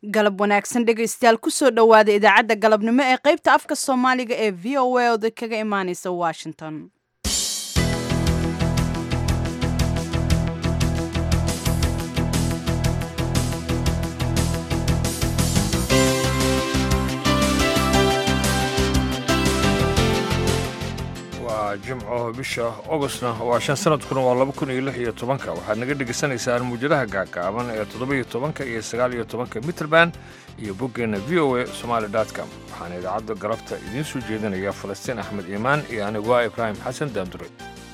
galab wanaagsan dhegaystayaal kusoo dhowaada idaacadda galabnimo ee qaybta afka soomaaliga ee v o a oda kaga imaaneysa washington waa jimco bisha ogostna waa shan sanadkuna waa laba kun iyo lix iyo tobanka waxaad naga dhegaysanaysaan muujadaha gaagaaban ee toddoba-iyo tobanka iyo sagaal iyo tobanka mitrband iyo boggeenna v o a somaali com waxaana idaacadda galabta idiin soo jeedinaya falastiin axmed iimaan iyo anigu ah ibraahim xasan daandure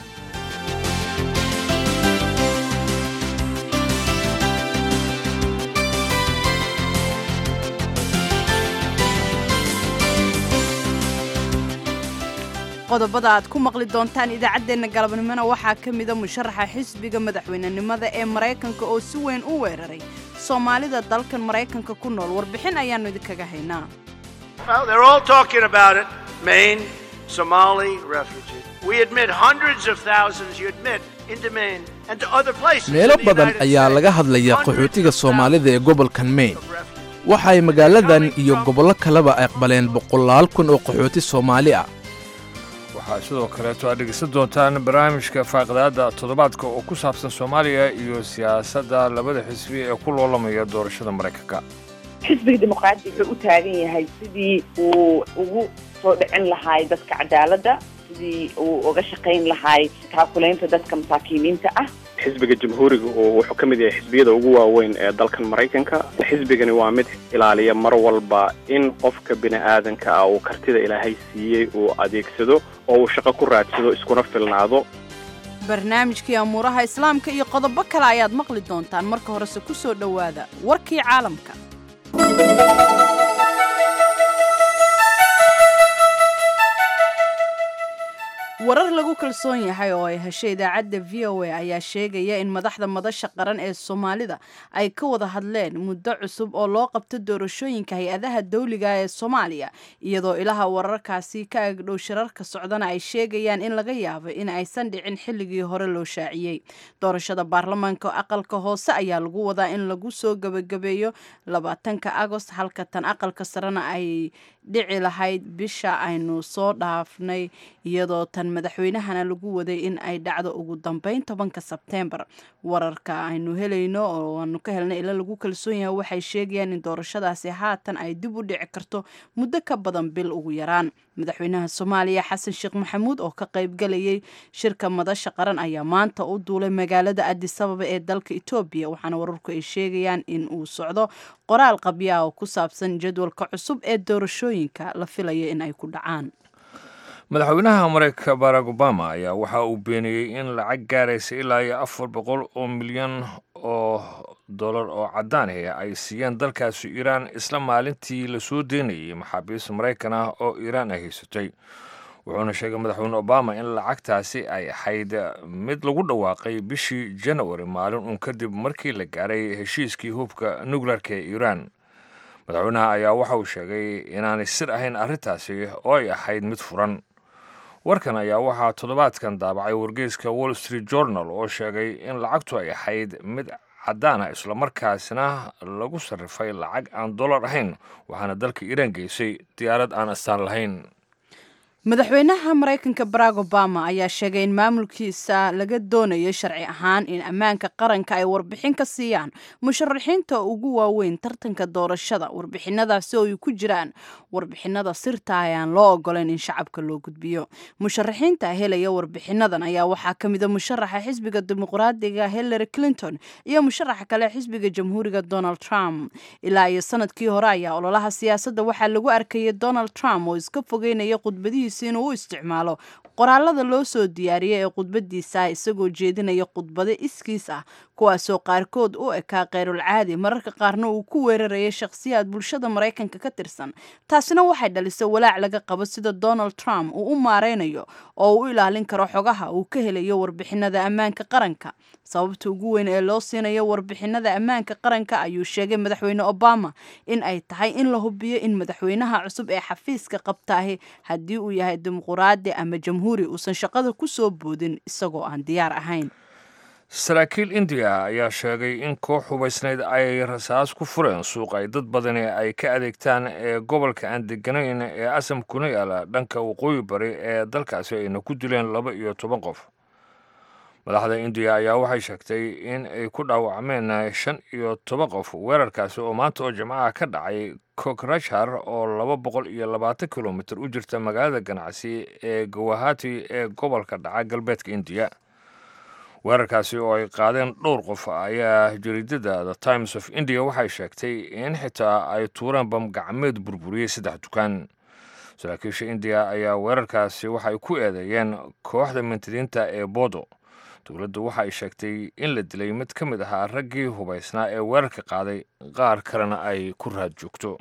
qodobada aad ku maqli doontaan idaacaddeenna galabnimona waxaa ka mida musharaxa xisbiga madaxweynenimada ee maraykanka oo si weyn u weeraray soomaalida dalkan maraykanka ku nool warbixin ayaannu idinkaga haynaa Well, they're all talking about it. Maine, Somali refugees. We admit hundreds of thousands, you admit, into Maine and to other places. meelo in the badan United ayaa States. laga hadlaya Hundreds qaxootiga of soomaalida ee gobolkan maine thousands of refugees. waxa ay magaaladan iyo gobollo kaleba aqbaleen boqolaal kun oo qaxooti soomaali ah waxaa sidoo kaleeto aad dhegaysan doontaan barnaamijka faaqidaadda toddobaadka oo ku saabsan soomaaliya iyo siyaasadda labada xisbi ee ku loolamaya doorashada maraykanka xisbiga dimuqraadi wuxuu u taagan yahay sidii uu ugu soo dhicin lahaay dadka cadaaladda sidii uu uga shaqayn lahaay taakulaynta dadka masaakiiniinta ah xisbiga jamhuuriga oo wuxuu ka mid yahay xisbiyada ugu waaweyn ee dalkan maraykanka xisbigani waa mid ilaaliya mar walba in qofka bini aadanka ah uu kartida ilaahay siiyey uu adeegsado oo uu shaqo ku raadsado iskuna filnaado barnaamijkii amuuraha islaamka iyo qodobo kale ayaad maqli doontaan marka horese ku soo dhowaada warkii caalamka warar lagu kalsoon yahay oo ay heshay idaacadda v o a ayaa sheegaya in madaxda madasha qaran ee soomaalida ay ka wada hadleen muddo cusub oo loo qabto doorashooyinka hay-adaha dawliga ee soomaaliya iyadoo ilaha wararkaasi ka agdhow shirarka socdana ay sheegayaan in laga yaabo in aysan dhicin xilligii hore loo shaaciyey doorashada baarlamaanka aqalka hoose ayaa lagu wadaa in lagu soo gebagabeeyo labaatanka agost halka tan aqalka sarena ay dhici lahayd bisha aynu soo dhaafnay iyadoo tan madaxweynahana lagu waday in ay dhacdo ugu dambeyn tobanka sebteembar wararka aynu helayno oo aanu ka helnay ila lagu kalsoon yahay waxay sheegayaan in doorashadaasi haatan ay dib u dhici karto muddo ka badan bil ugu yaraan madaxweynaha soomaaliya xasan sheekh maxamuud oo ka qaybgalayay shirka madasha qaran ayaa maanta u duulay magaalada adisababa ee dalka etoobiya waxaana wararku ay sheegayaan in uu socdo qoraal qabya ah oo ku saabsan jadwalka cusub ee doorashooyinka la filaya in ay ku dhacaan madaxweynaha maraykanka barack obama ayaa waxa uu beeniyey in lacag gaaraysa ilaa iyo afar boqol oo milyan oo dollar oo caddaan ah ay siiyeen dalkaasi iiraan isla maalintii lasoo deynayay maxaabiis maraykan ah oo iiraan ay haysatay wuxuuna sheegay madaxweyne obama in lacagtaasi ay ahayd mid lagu dhawaaqay bishii janawari maalin uun kadib markii la gaaray heshiiskii hubka nukleerka ee iiraan madaxweynaha ayaa waxa uu sheegay inaanay sir ahayn arrintaasi oo ay ahayd mid furan warkan ayaa waxaa toddobaadkan daabacay wargeyska wall street journal oo sheegay in lacagtu ay ahayd mid caddaana islamarkaasina lagu sarrifay lacag aan dollar ahayn waxaana dalka iiraan geysay diyaarad aan astaan lahayn madaxweynaha maraykanka barack obama ayaa sheegay in maamulkiisa laga doonayo sharci ahaan in ammaanka qaranka ay warbixin ka siiyaan musharaxiinta ugu waaweyn tartanka doorashada warbixinadaasi oo ay ku jiraan warbixinada sirta ayaan loo ogolayn in shacabka loo gudbiyo musharaxiinta helaya warbixinadan ayaa waxaa ka mida musharaxa xisbiga dimuqraadiga hillary clinton iyo musharaxa kale xisbiga jamhuuriga donald trump ilaa iyo sanadkii hore ayaa ololaha siyaasadda waxaa lagu arkayay donald trump oo iska fogeynaya khudbadihiisa inuu u isticmaalo qoraalada loo soo diyaariyay ee khudbadiisa isagoo jeedinaya khudbado iskiis ah kuwaasoo qaarkood u ekaa kheyrul caadi mararka qaarna uu ku weerarayay shakhsiyaad bulshada maraykanka ka tirsan taasina waxay dhalisay walaac laga qabo sida donald trump uu u maareynayo oo uu u ilaalin karo xogaha uu ka helayo warbixinada ammaanka qaranka sababta ugu weyn ee loo siinayo warbixinada ammaanka qaranka ayuu sheegay madaxweyne obama in ay tahay in la hubiyo in madaxweynaha cusub ee xafiiska qabtaahi haddii uu yahay dimuquraadi ama jamhuuri uusan shaqada ku soo boodin isagoo aan diyaar ahayn saraakiil indiya ayaa sheegay in koox hubaysnayd ay rasaas ku fureen suuq ay dad badani ay ka adeegtaan ee gobolka aan deganayn ee asam kuna yaala dhanka waqooyi bari ee dalkaasi ayna ku dileen laba iyo toban qof madaxda indiya ayaa waxay sheegtay in ay ku dhaawacmeen shan iyo toban qof weerarkaasi oo maanta oo jimcaha ka dhacay kokrashar oo laba boqol iyo labaatan kilomitir u jirta magaalada ganacsi ee gawahati ee gobolka dhaca galbeedka indiya weerarkaasi oo ay qaadeen dhowr qof ayaa jariidada the times of india waxay sheegtay in xitaa ay tuureen bam gacmeed burburiyey saddex dukaan saraakiisha indiya ayaa weerarkaasi waxay ku eedeeyeen kooxda mintidiinta ee bodo dowladdu waxa ay sheegtay in la dilay mid ka mid ahaa raggii hubaysnaa ee weerarka qaaday qaar kalena ay ku raad joogto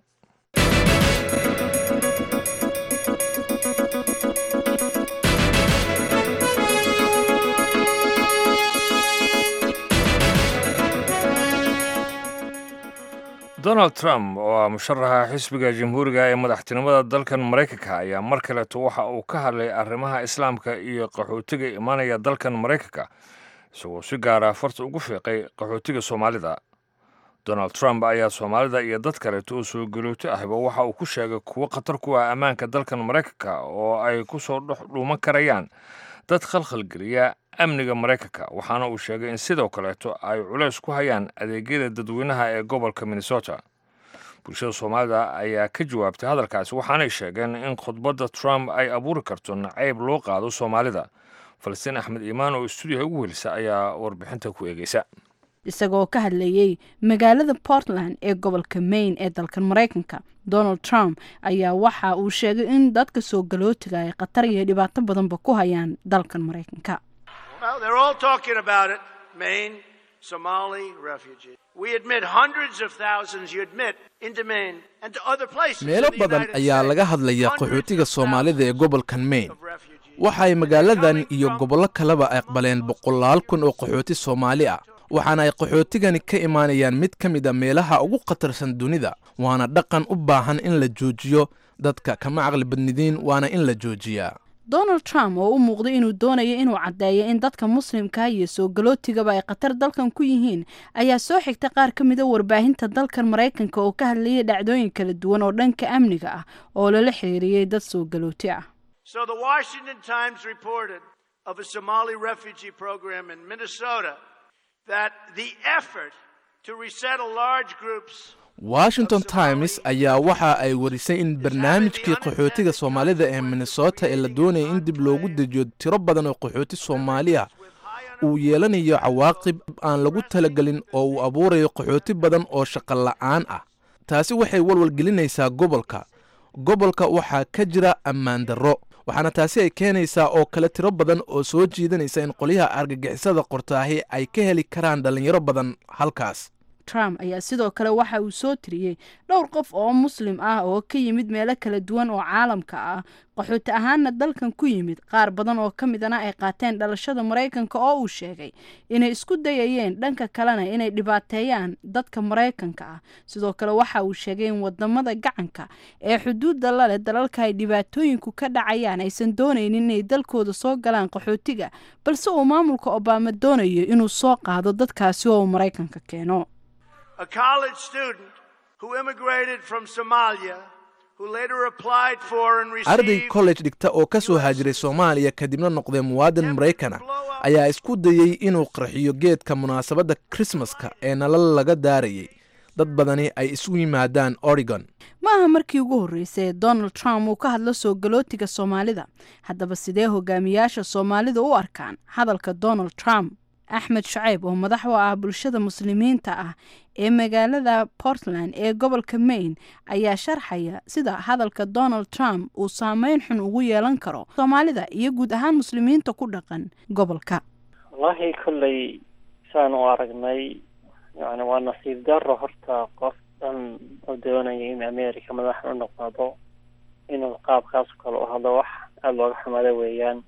donald trump oo ah musharaxa xisbiga jamhuuriga ee madaxtinimada dalkan maraykanka ayaa mar kaleeto waxa uu ka hadlay arrimaha islaamka iyo qaxootiga imanaya dalkan maraykanka isagoo si gaara farta ugu fiiqay qaxootiga soomaalida donald trump ayaa soomaalida iyo dad kaleeto oo soo galooto ahba waxa uu ku sheegay kuwo khatar ku ah ammaanka dalkan maraykanka oo ay ku soo dhex dhuuman karayaan dad khalkhalgeliya amniga maraykanka waxaana uu sheegay in sidoo kaleeto ay culays ku hayaan adeegyada dadweynaha ee gobolka minnesota bulshada soomaalida ayaa ka jawaabtay hadalkaasi waxaanay sheegeen in khudbadda trump ay abuuri karto nacayb loo qaado soomaalida falastiin axmed iimaan oo stuudiyaha ugu welisa ayaa warbixinta ku eegeysa isagoo ka hadlayey magaalada portland ee gobolka maine ee dalkan maraykanka donald trump ayaa waxa uu sheegay in dadka soo galootiga ay khatar iyo dhibaato badanba ku hayaan dalkan maraykanka Well, they're all talking about it. Maine, Somali refugees. We admit hundreds of thousands, you admit, into Maine and to other places. meelo in the badan United ayaa States. laga hadlaya Hundreds qaxootiga of soomaalida ee thousands gobolkan maine of refugees. waxay magaaladan iyo gobollo kaleba aqbaleen boqolaal kun oo qaxooti soomaali ah waxaana ay qaxootigani ka imaanayaan mid ka mid a meelaha ugu khatarsan dunida waana dhaqan u baahan in la joojiyo dadka kama caqli badnidiin waana in la joojiyaa donald trump oo u muuqday inuu doonayo inuu caddeeyo in dadka muslimka iyo soo galootigaba ay khatar dalkan ku yihiin ayaa soo xigtay qaar ka mida warbaahinta dalkan maraykanka oo ka hadlayay dhacdooyin kala duwan oo dhanka amniga ah oo lala xiriiriyey dad soo galooti ah So the Washington Times reported of a Somali refugee program in Minnesota that the effort to resettle large groups washington times ayaa waxa ay warisay in barnaamijkii qaxootiga soomaalida ee minnesota ee la doonaya in dib loogu dejiyo tiro badan oo qaxooti soomaali ah uu yeelanayo cawaaqib aan lagu talagelin oo uu abuurayo qaxooti badan oo shaqo la'aan ah taasi waxay walwalgelinaysaa gobolka gobolka waxaa ka jira ammaan darro waxaana taasi ay keenaysaa oo kale tiro badan oo soo jiidanaysa in qolyaha argagixisada qortaahi ay ka heli karaan dhallinyaro badan halkaas trump ayaa sidoo kale waxa uu soo tiriyey dhowr qof oo muslim ah oo ka yimid meelo kala duwan oo caalamka ah qaxooti ahaanna dalkan ku yimid qaar badan oo ka midana ay qaateen dhalashada maraykanka oo uu sheegay inay isku dayayeen dhanka kalena inay dhibaateeyaan dadka maraykanka ah sidoo kale waxa uu sheegay in wadamada gacanka ee xuduudda laleh dalalka ay dhibaatooyinku ka dhacayaan aysan doonaynin inay dalkooda soo galaan qaxootiga balse uu maamulka obama doonayo inuu soo qaado dadkaasi oo uu maraykanka keeno a college student who immigrated from Somalia, who later applied for and arday received college dhigta oo ka soo haajiray soomaaliya kadibna noqday muwaadin maraykan ah ayaa isku dayey inuu qarxiyo geedka munaasabadda krismaska ee nalal laga daarayay dad badani ay isu yimaadaan oregon ma aha markii ugu horreysay ee donald trump uu ka hadlo soo galootiga soomaalida haddaba sidee hogaamiyaasha soomaalida u arkaan hadalka donald trump axmed shacayb oo madax u ah bulshada muslimiinta ah ee magaalada portland ee gobolka maine ayaa sharxaya sida hadalka donald trump uu saameyn xun ugu yeelan karo soomaalida iyo guud ahaan muslimiinta ku dhaqan gobolka wallaahi kolley saan u aragnay yani waa nasiib daro horta qof dhan oo doonaya in america madax u noqdo inuu qaabkaas oo kale u hadlo wax aada looga xumaada weeyaan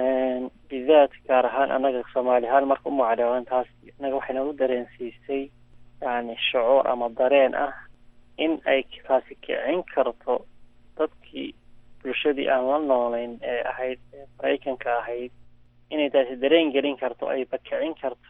bidaad gaar ahaan annaga soomaali ahaan marka u macdheewan taas innaga waxay nagu dareensiisay yani shucuur ama dareen ah in ay taasi kicin karto dadkii bulshadii aan la noolayn ee ahayd ee maraykanka ahayd inay taasi dareen gelin karto ayba kicin karto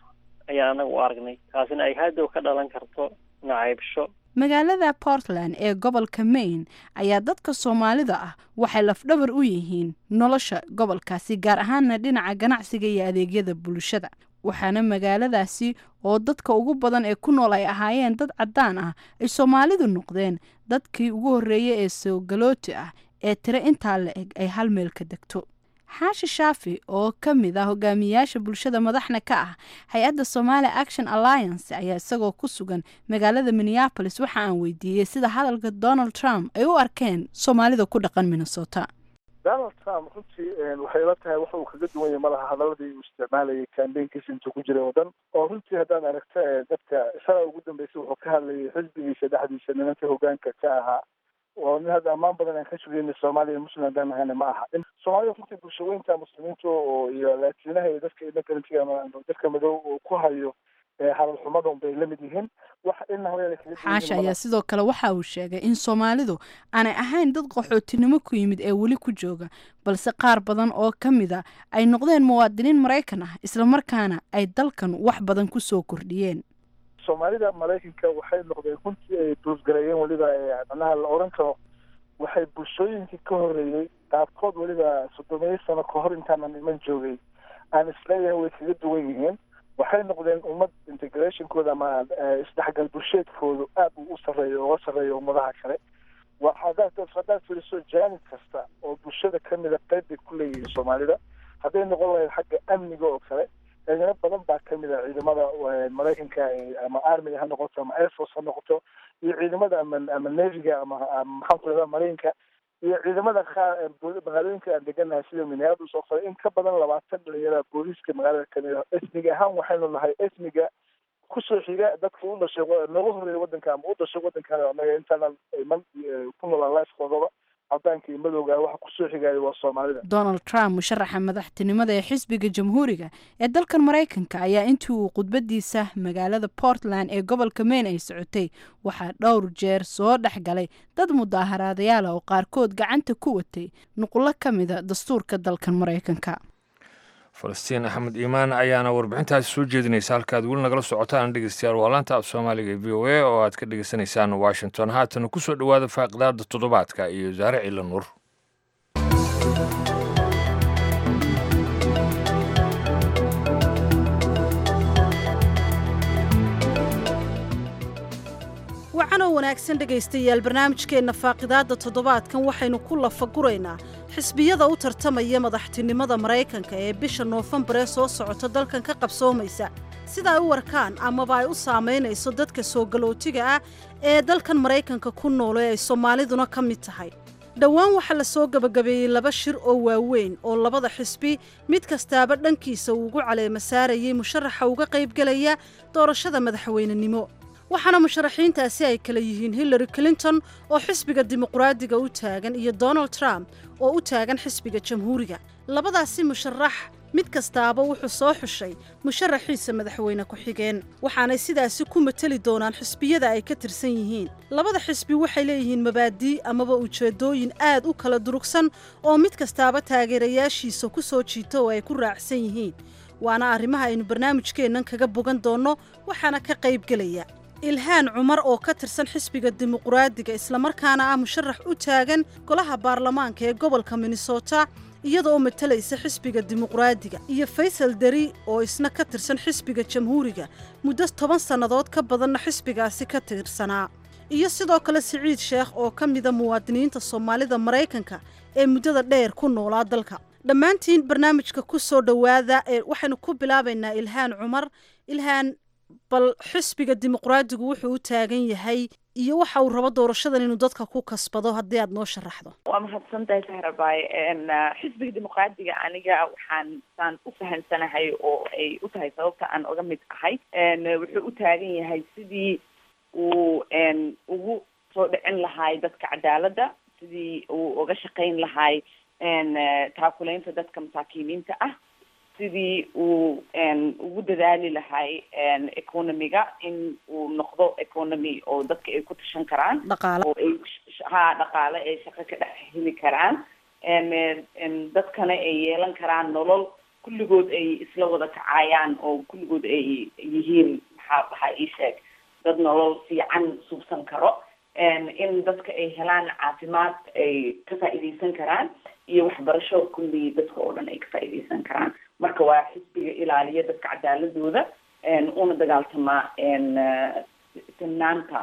ayaan anaga u aragnay taasina ay haddow ka dhalan karto nacaybsho magaalada portland ee gobolka maine ayaa dadka soomaalida ah waxay lafdhabar u yihiin nolosha gobolkaasi gaar ahaana dhinaca ganacsiga iyo adeegyada bulshada waxaana magaaladaasi oo dadka ugu badan ee ku nool ay ahaayeen dad caddaan ah ay soomaalidu noqdeen dadkii ugu horreeyay ee soogalooti ah ee tiro intaa la eg ay hal meel ka degto xaashi shaafi oo ka mid ah hogaamiyayaasha bulshada madaxna ka ah hay-adda somaali action alliance ayaa isagoo ku sugan magaalada minneapolis waxa aan weydiiyey sida hadalka donald trump ay u arkeen soomaalida ku dhaqan minnesota donald trump runtii waxay ila tahay wax uu kaga duwan yahay malaha hadaladii uu isticmaalayay cambaynkiisa intuu ku jiray oo dhan oo runtii haddaan aragto dadka shalay ugu dambeysay wuxuu ka hadlayay xisbigiisa dhexdiisa nimanka hogaanka ka ahaa oo nin hadda ammaan badan aan ka sugayna soomaaliya muslim haddaan nahayna ma aha soomaalida runtii bulshaweynta muslimiinta oo iyo laatiinaha iyo dadka immigrantga dadka madow oo ku hayo hadal xumada unbay la mid yihiin wax ina haween xaasha ayaa sidoo kale waxa uu sheegay in soomaalidu aanay ahayn dad qaxootinimo ku yimid ee weli ku jooga balse qaar badan oo ka mid a ay noqdeen muwaadiniin maraykan ah islamarkaana ay dalkan wax badan ku soo kordhiyeen soomaalida maraykanka waxay noqdeen runtii ay duusgareeyeen weliba macnaha la oran karo waxay bulshooyinkii ka horreeyey qaabkood weliba soddomiyo sano kahor intaanan iman joogay aan isleeyahay way kaga duwan yihiin waxay noqdeen ummad integrationkooda ama isdhexgal bulsheedkoodu aad uu u sarreeyo uga sarreeyo ummadaha kale hadaad haddaad fiiriso jaanib kasta oo bulshada kamida qayb bay ku leeyihiin soomaalida hadday noqon lahayd xagga amniga oo kale ciidamo badan baa kamid a ciidamada maraykanka ama armiga ha noqoto ama airforce ha noqoto iyo ciidamada ama ama neviga ama maxaan ku rahdaa maraykanka iyo ciidamada qaar magaalooyinka aan deganahay sida minneapolis oo kale in ka badan labaatan dhalinyara booliiska magaalada kamid a esmiga ahaan waxaynu nahay esmiga kusoo xiga dadka u dhashay nooga horreeya waddanka ama u dhashay waddankan anaga intaanan iman ku noolaan lifekoodaba cadaanka iyo madowga waxa kusoo xigaya waa soomaalida donald trump musharaxa madaxtinimada ee xisbiga jamhuuriga ee dalkan maraykanka ayaa intii uu khudbadiisa magaalada portland ee gobolka maine ay socotay waxaa dhowr jeer soo dhex galay dad mudaaharaadayaal oo qaarkood gacanta ku watay nuqullo ka mida dastuurka dalkan maraykanka falastiin axmed iimaan ayaana warbixintaasi soo jeedinaysa halkaad weli nagala socotaan dhegeystayaal waa laanta af soomaaliga ee v o a oo aad ka dhegeysanaysaan washington haatana ku soo dhowaada faaqidaada toddobaadka iyo saare cila nuur wacanoo wanaagsan dhegaystayaal barnaamijkeenna faaqidaadda toddobaadkan waxaynu ku lafaguraynaa xisbiyada u tartamaya madaxtinimada maraykanka ee bisha noofembar ee soo socota dalkan ka qabsoomaysa sida ay u warkaan amaba ay u saamaynayso dadka soo galootiga ah ee dalkan maraykanka ku nool ee ay soomaaliduna ka mid tahay dhowaan waxaa la soo gebagabeeyey laba shir oo waaweyn oo labada xisbi mid kastaaba dhankiisa uu ugu caleema saarayay musharaxa uga qaybgelaya doorashada madaxweynenimo waxaana musharaxiintaasi ay kala yihiin hillary clinton oo xisbiga dimuqraadiga u taagan iyo donald trump oo u taagan xisbiga jamhuuriga labadaasi musharax mid kastaaba wuxuu soo xushay musharaxiisa madaxweyne ku-xigeen waxaanay sidaasi ku mateli doonaan xisbiyada ay ka tirsan yihiin labada xisbi waxay leeyihiin mabaadii amaba ujeeddooyin aad u kala durugsan oo mid kastaaba taageerayaashiisa ku soo jiita oo ay ku raacsan yihiin waana arrimaha aynu barnaamijkeennan kaga bogan doonno waxaana ka qaybgelaya ilhaan cumar oo ka tirsan xisbiga dimuqraadiga islamarkaana ah musharax u taagan golaha baarlamaanka ee gobolka minnesota iyada oo matalaysa xisbiga dimuqraadiga iyo faysal deri oo isna ka tirsan xisbiga jamhuuriga muddo toban sannadood ka badanna xisbigaasi ka tirsanaa iyo sidoo kale siciid sheekh oo ka mida muwaadiniinta soomaalida maraykanka ee muddada dheer ku noolaa dalka dhammaantiin barnaamijka ku soo dhowaada ee waxaynu ku bilaabaynaa ilhaan cumar ilhaan bal xisbiga dimuqraadigu wuxuu u taagan yahay iyo waxa uu rabo doorashadan inuu dadka ku kasbado haddii aad noo sharaxdo waa mahadsantahay sahrabaay xisbiga dimuqraadiga aniga waxaan saan u fahansanahay oo ay u tahay sababta aan uga mid ahay wuxuu u taagan yahay sidii uu ugu soo dhicin lahaay dadka cadaaladda sidii uu uga shaqayn lahaay taakulaynta dadka masaakiiniinta ah sidii uu ugu dadaali lahay economiga in uu noqdo economy oo dadka ay ku tashan karaan oo ay ha dhaqaale ay shaqo ka dhex heli karaan dadkana ay yeelan karaan nolol kulligood ay isla wada kacayaan oo kulligood ay yihiin maxaa waxaa ii sheeg dad nolol fiican suubsan karo in dadka ay helaan caafimaad ay ka faa'iidaysan karaan iyo waxbarasho kulli dadka oo dhan ay ka faa'iidaysan karaan marka waa xisbiga ilaaliya dadka cadaaladooda una dagaaltamaa sinaanta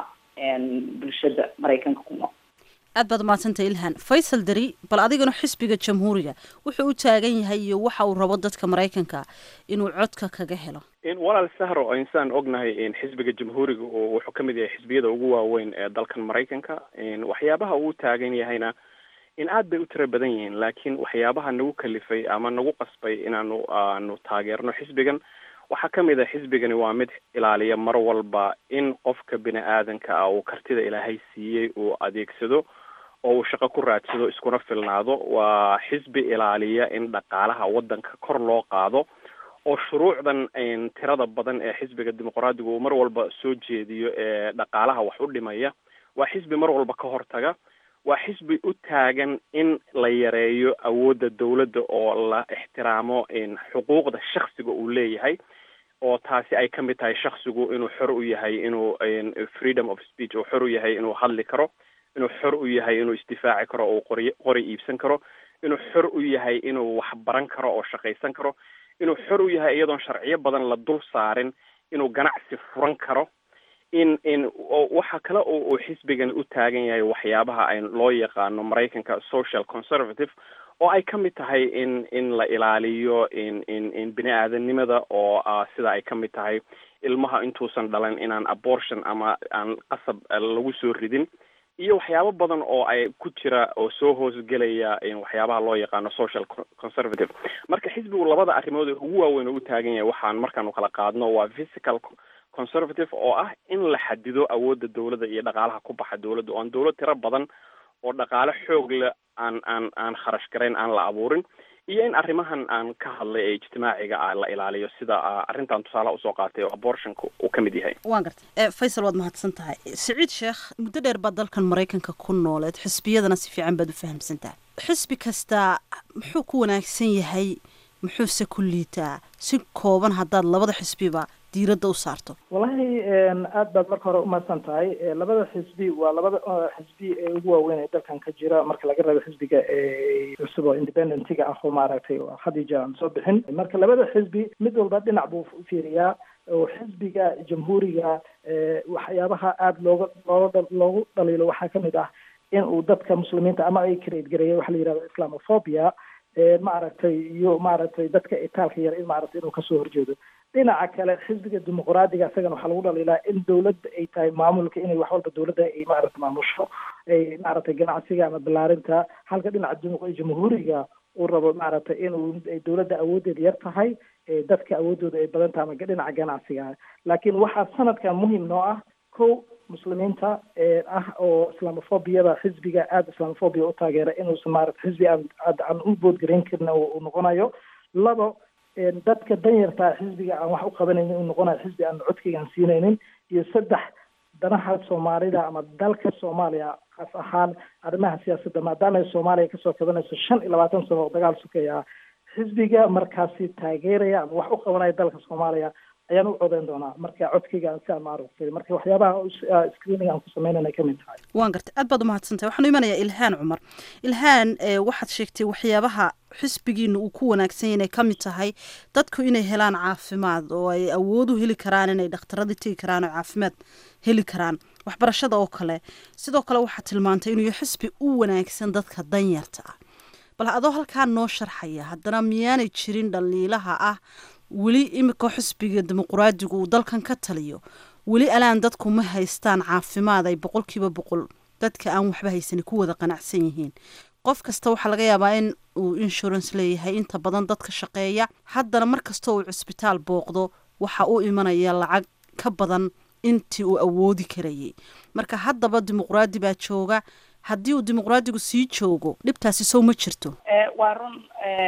bulshada maraykanka ku nool aad baad umahadsantay ilhan faysal dari bal adigana xisbiga jamhuuriga wuxuu u taagan yahay iyo waxa uu rabo dadka maraykanka inuu codka kaga helo walaal sahro insaan ognahay xisbiga jamhuuriga oo wuxuu ka mid yahay xisbiyada ugu waaweyn ee dalkan maraykanka waxyaabaha uu taagan yahayna in aad bay u tiro badan yihiin laakiin waxyaabaha nagu kalifay ama nagu qasbay inaanu aanu taageerno xisbigan waxaa ka mid a xisbigani waa mid ilaaliya mar walba in qofka bini aadanka ah uu kartida ilaahay siiyey uu adeegsado oo uu shaqo ku raadsado iskuna filnaado waa xisbi ilaaliya in dhaqaalaha waddanka kor loo qaado oo shuruucdan tirada badan ee xisbiga dimuqraadiga uu mar walba soo jeediyo ee dhaqaalaha wax u dhimaya waa xisbi mar walba ka hortaga waa xisbi u taagan in la yareeyo awoodda dawladda oo la ixtiraamo xuquuqda shaksiga uu leeyahay oo taasi ay ka mid tahay shaksigu inuu xor u yahay inuu freedom of speech uu xor u yahay inuu hadli karo inuu xor u yahay inuu isdifaaci karo oo qori qori iibsan karo inuu xor u yahay inuu wax baran karo oo shaqaysan karo inuu xor u yahay iyadoon sharciyo badan la dul saarin inuu ganacsi furan karo in in waxa kale oo uu xisbigan u taagan yahay waxyaabaha ay loo yaqaano maraykanka social conservative oo ay ka mid tahay in in la ilaaliyo in in in bini aadanimada oo sida ay ka mid tahay ilmaha intuusan dhalan inaan abortion ama aan qasab lagu soo ridin iyo waxyaabo badan oo ay ku jira oo soo hoosgelaya waxyaabaha loo yaqaano social conservative marka xisbigu labada arrimood ee ugu waaweyn oo u taagan yahay waxaan markaanu kala qaadno waa physical conservative oo ah in la xadido awoodda dawladda iyo dhaqaalaha ku baxa dawladda oo aan dawlad tiro badan oo dhaqaale xoog leh aan aan aan kharash garayn aan la abuurin iyo in arrimahan aan ka hadlay ee ijtimaaciga ah la ilaaliyo sida arrintan tusaale usoo qaatay oo abortionka uu ka mid yahay waan gartay faysal waad mahadsan tahay siciid sheekh muddo dheer baad dalkan maraykanka ku nooleed xisbiyadana si fiican baad u fahamsan tahay xisbi kastaa muxuu ku wanaagsan yahay muxuuse ku liitaa si kooban haddaad labada xisbiba diiradda u saarto wallahi aad baad marka hore umahadsan tahay labada xisbi waa labada xisbi ee ugu waaweyn ee dalkan ka jira marka laga reebo xisbiga cusub oo independentiga ah oo maaragtay khadija aan soo bixin marka labada xisbi mid walba dhinac buu fiiriyaa oo xisbiga jamhuuriga waxyaabaha aada looga looga loogu dhaliilo waxaa kamid ah in uu dadka muslimiinta ama ay create gareeya waxa la yihahdo islamophobia maaragtay iyo maaragtay dadka itaalka yar in maaragtay inuu kasoo horjeedo dhinaca kale xisbiga dimuqraadiga isagana waxaa lagu dhaliilaa in dawladda ay tahay maamulka inay wax walba dawladda ay maaragtay maamusho ay maaragtay ganacsiga ama balaarinta halka dhinaca jamhuuriga uu rabo maaragtay inuu dawladda awooddeeda yar tahay dadka awooddooda ay badan tahay ama dhinaca ganacsiga laakiin waxaa sanadkan muhim noo ah ko muslimiinta ah oo islamophobiyada xisbiga aada islamophobia u taageera inuusan maarata xisbi aan aan u boodgarayn karin uu noqonayo labo dadka danyartaa xisbiga aan wax u qabanaynin uu noqonayo xisbi aan codkaygaan siinaynin iyo saddex danaha soomaalida ama dalka soomaaliya kaas ahaan arrimaha siyaasadda maadaama ay soomaaliya kasoo kabanayso shan iyo labaatan sano oo dagaal sukaya xisbiga markaasi taageeraya ama wax u qabanaya dalka soomaaliya ayaan u codeyn doonaa marka codkayga si aan maaragtay marka waxyaabaha screening aan ku sameynana ka mid tahay waan gartay aad baad umahadsantahay waxaanu imanayaa ilhaan cumar ilhaan waxaad sheegtay waxyaabaha xisbigiina uu ku wanaagsan yahay inay ka mid tahay dadku inay helaan caafimaad oo ay awood u heli karaan inay dhakhtaradii tegi karaan oo caafimaad heli karaan waxbarashada oo kale sidoo kale waxaad tilmaantay inuu xisbi u wanaagsan dadka danyarta ah bal adoo halkaa noo sharxaya haddana miyaanay jirin dhaliilaha ah weli imika xisbiga dimuqraadigu uu dalkan ka taliyo weli alaan dadku ma haystaan caafimaad ay boqolkiiba boqol dadka aan waxba haysanin ku wada qanacsan yihiin qof kasta waxaa laga yaabaa in uu insurance leeyahay inta badan dadka shaqeeya haddana mar kasta uu cisbitaal booqdo waxa u imanaya lacag ka badan intii uu awoodi karayay marka haddaba dimuqraadi baa jooga haddii uu dimuqraadigu sii joogo dhibtaasi sow ma jirto waa run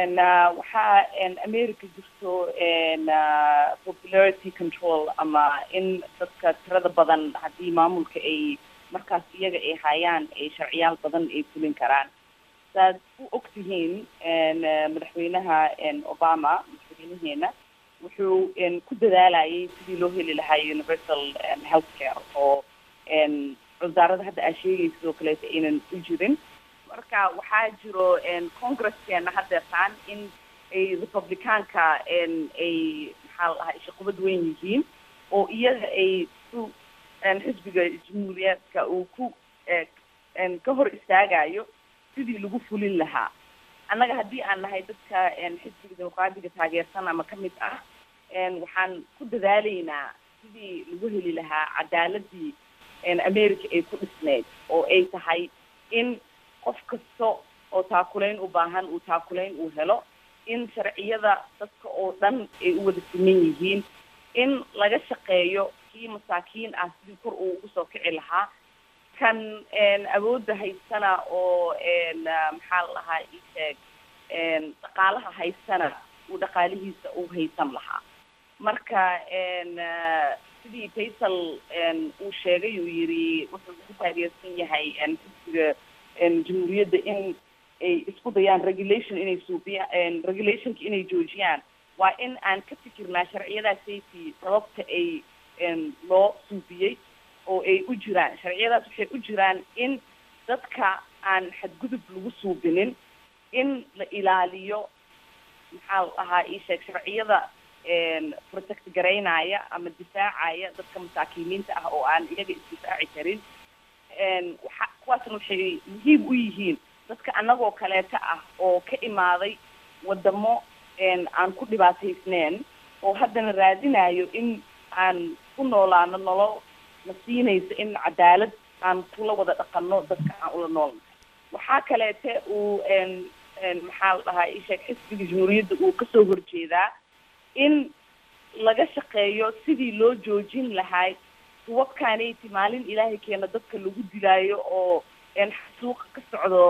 waxaa america jirto popularity control ama in dadka tirada badan haddii maamulka ay markaas iyaga ay hayaan ay sharciyaal badan ay fulin karaan saad u og tihiin madaxweynaha obama madaxweynaheena wuxuu ku dadaalayay sidii loo heli lahaa universal health care oo wasaarada hadda aa sheegay sidoo kaleeta aynan u jirin marka waxaa jiro congresskeenna haddeertaan in ay republicaanka ay maxaa la dhahaa ishaqubad weyn yihiin oo iyaga ay ku xisbiga jamhuuriyaadka uu ku ka hor istaagayo sidii lagu fulin lahaa annaga haddii aan nahay dadka xisbiga dimuqraadiga taageersan ama kamid ah waxaan ku dadaalaynaa sidii lagu heli lahaa cadaaladii america ay ku dhisneyd oo ay tahay in qof kasta oo taakulayn u baahan uu taakulayn uu helo in sharciyada dadka oo dhan ay u wada siman yihiin in laga shaqeeyo kii masaakiin ah sidii kor uu ugu soo kici lahaa kan awoodda haystana oo maxaa la dhahaa isheeg dhaqaalaha haystana uu dhaqaalihiisa u haysan lahaa marka sidii faysal uu sheegay uu yiri wuxuu ugu taageersan yahay xisbiga jamhuuriyadda in ay isku dayaan regulation inay suubiyaan regulationka inay joojiyaan waa in aan ka fikirnaa sharciyadaa safety sababta ay loo suubiyey oo ay u jiraan sharciyadaas waxay u jiraan in dadka aan xadgudub lagu suubinin in la ilaaliyo maxaa la dhahaa isheeg sharciyada protect garaynaya ama difaacaya dadka masaakiiniinta ah oo aan iyaga isdifaaci karin waxa kuwaasna waxay muhiim u yihiin dadka annagoo kaleeta ah oo ka imaaday wadamo aan ku dhibaataysneen oo haddana raadinayo in aan ku noolaano nolol na siinaysa in cadaalad aan kula wada dhaqano dadka aan ula noolnahay waxaa kaleete uu maxaa la dhahaa isheeg xisbiga jamhuuriyadda uu kasoo horjeedaa in laga shaqeeyo sidii loo joojin lahay kuwabkaanayti maalin ilaahay keena dadka lagu dilaayo oo suuqa ka socdo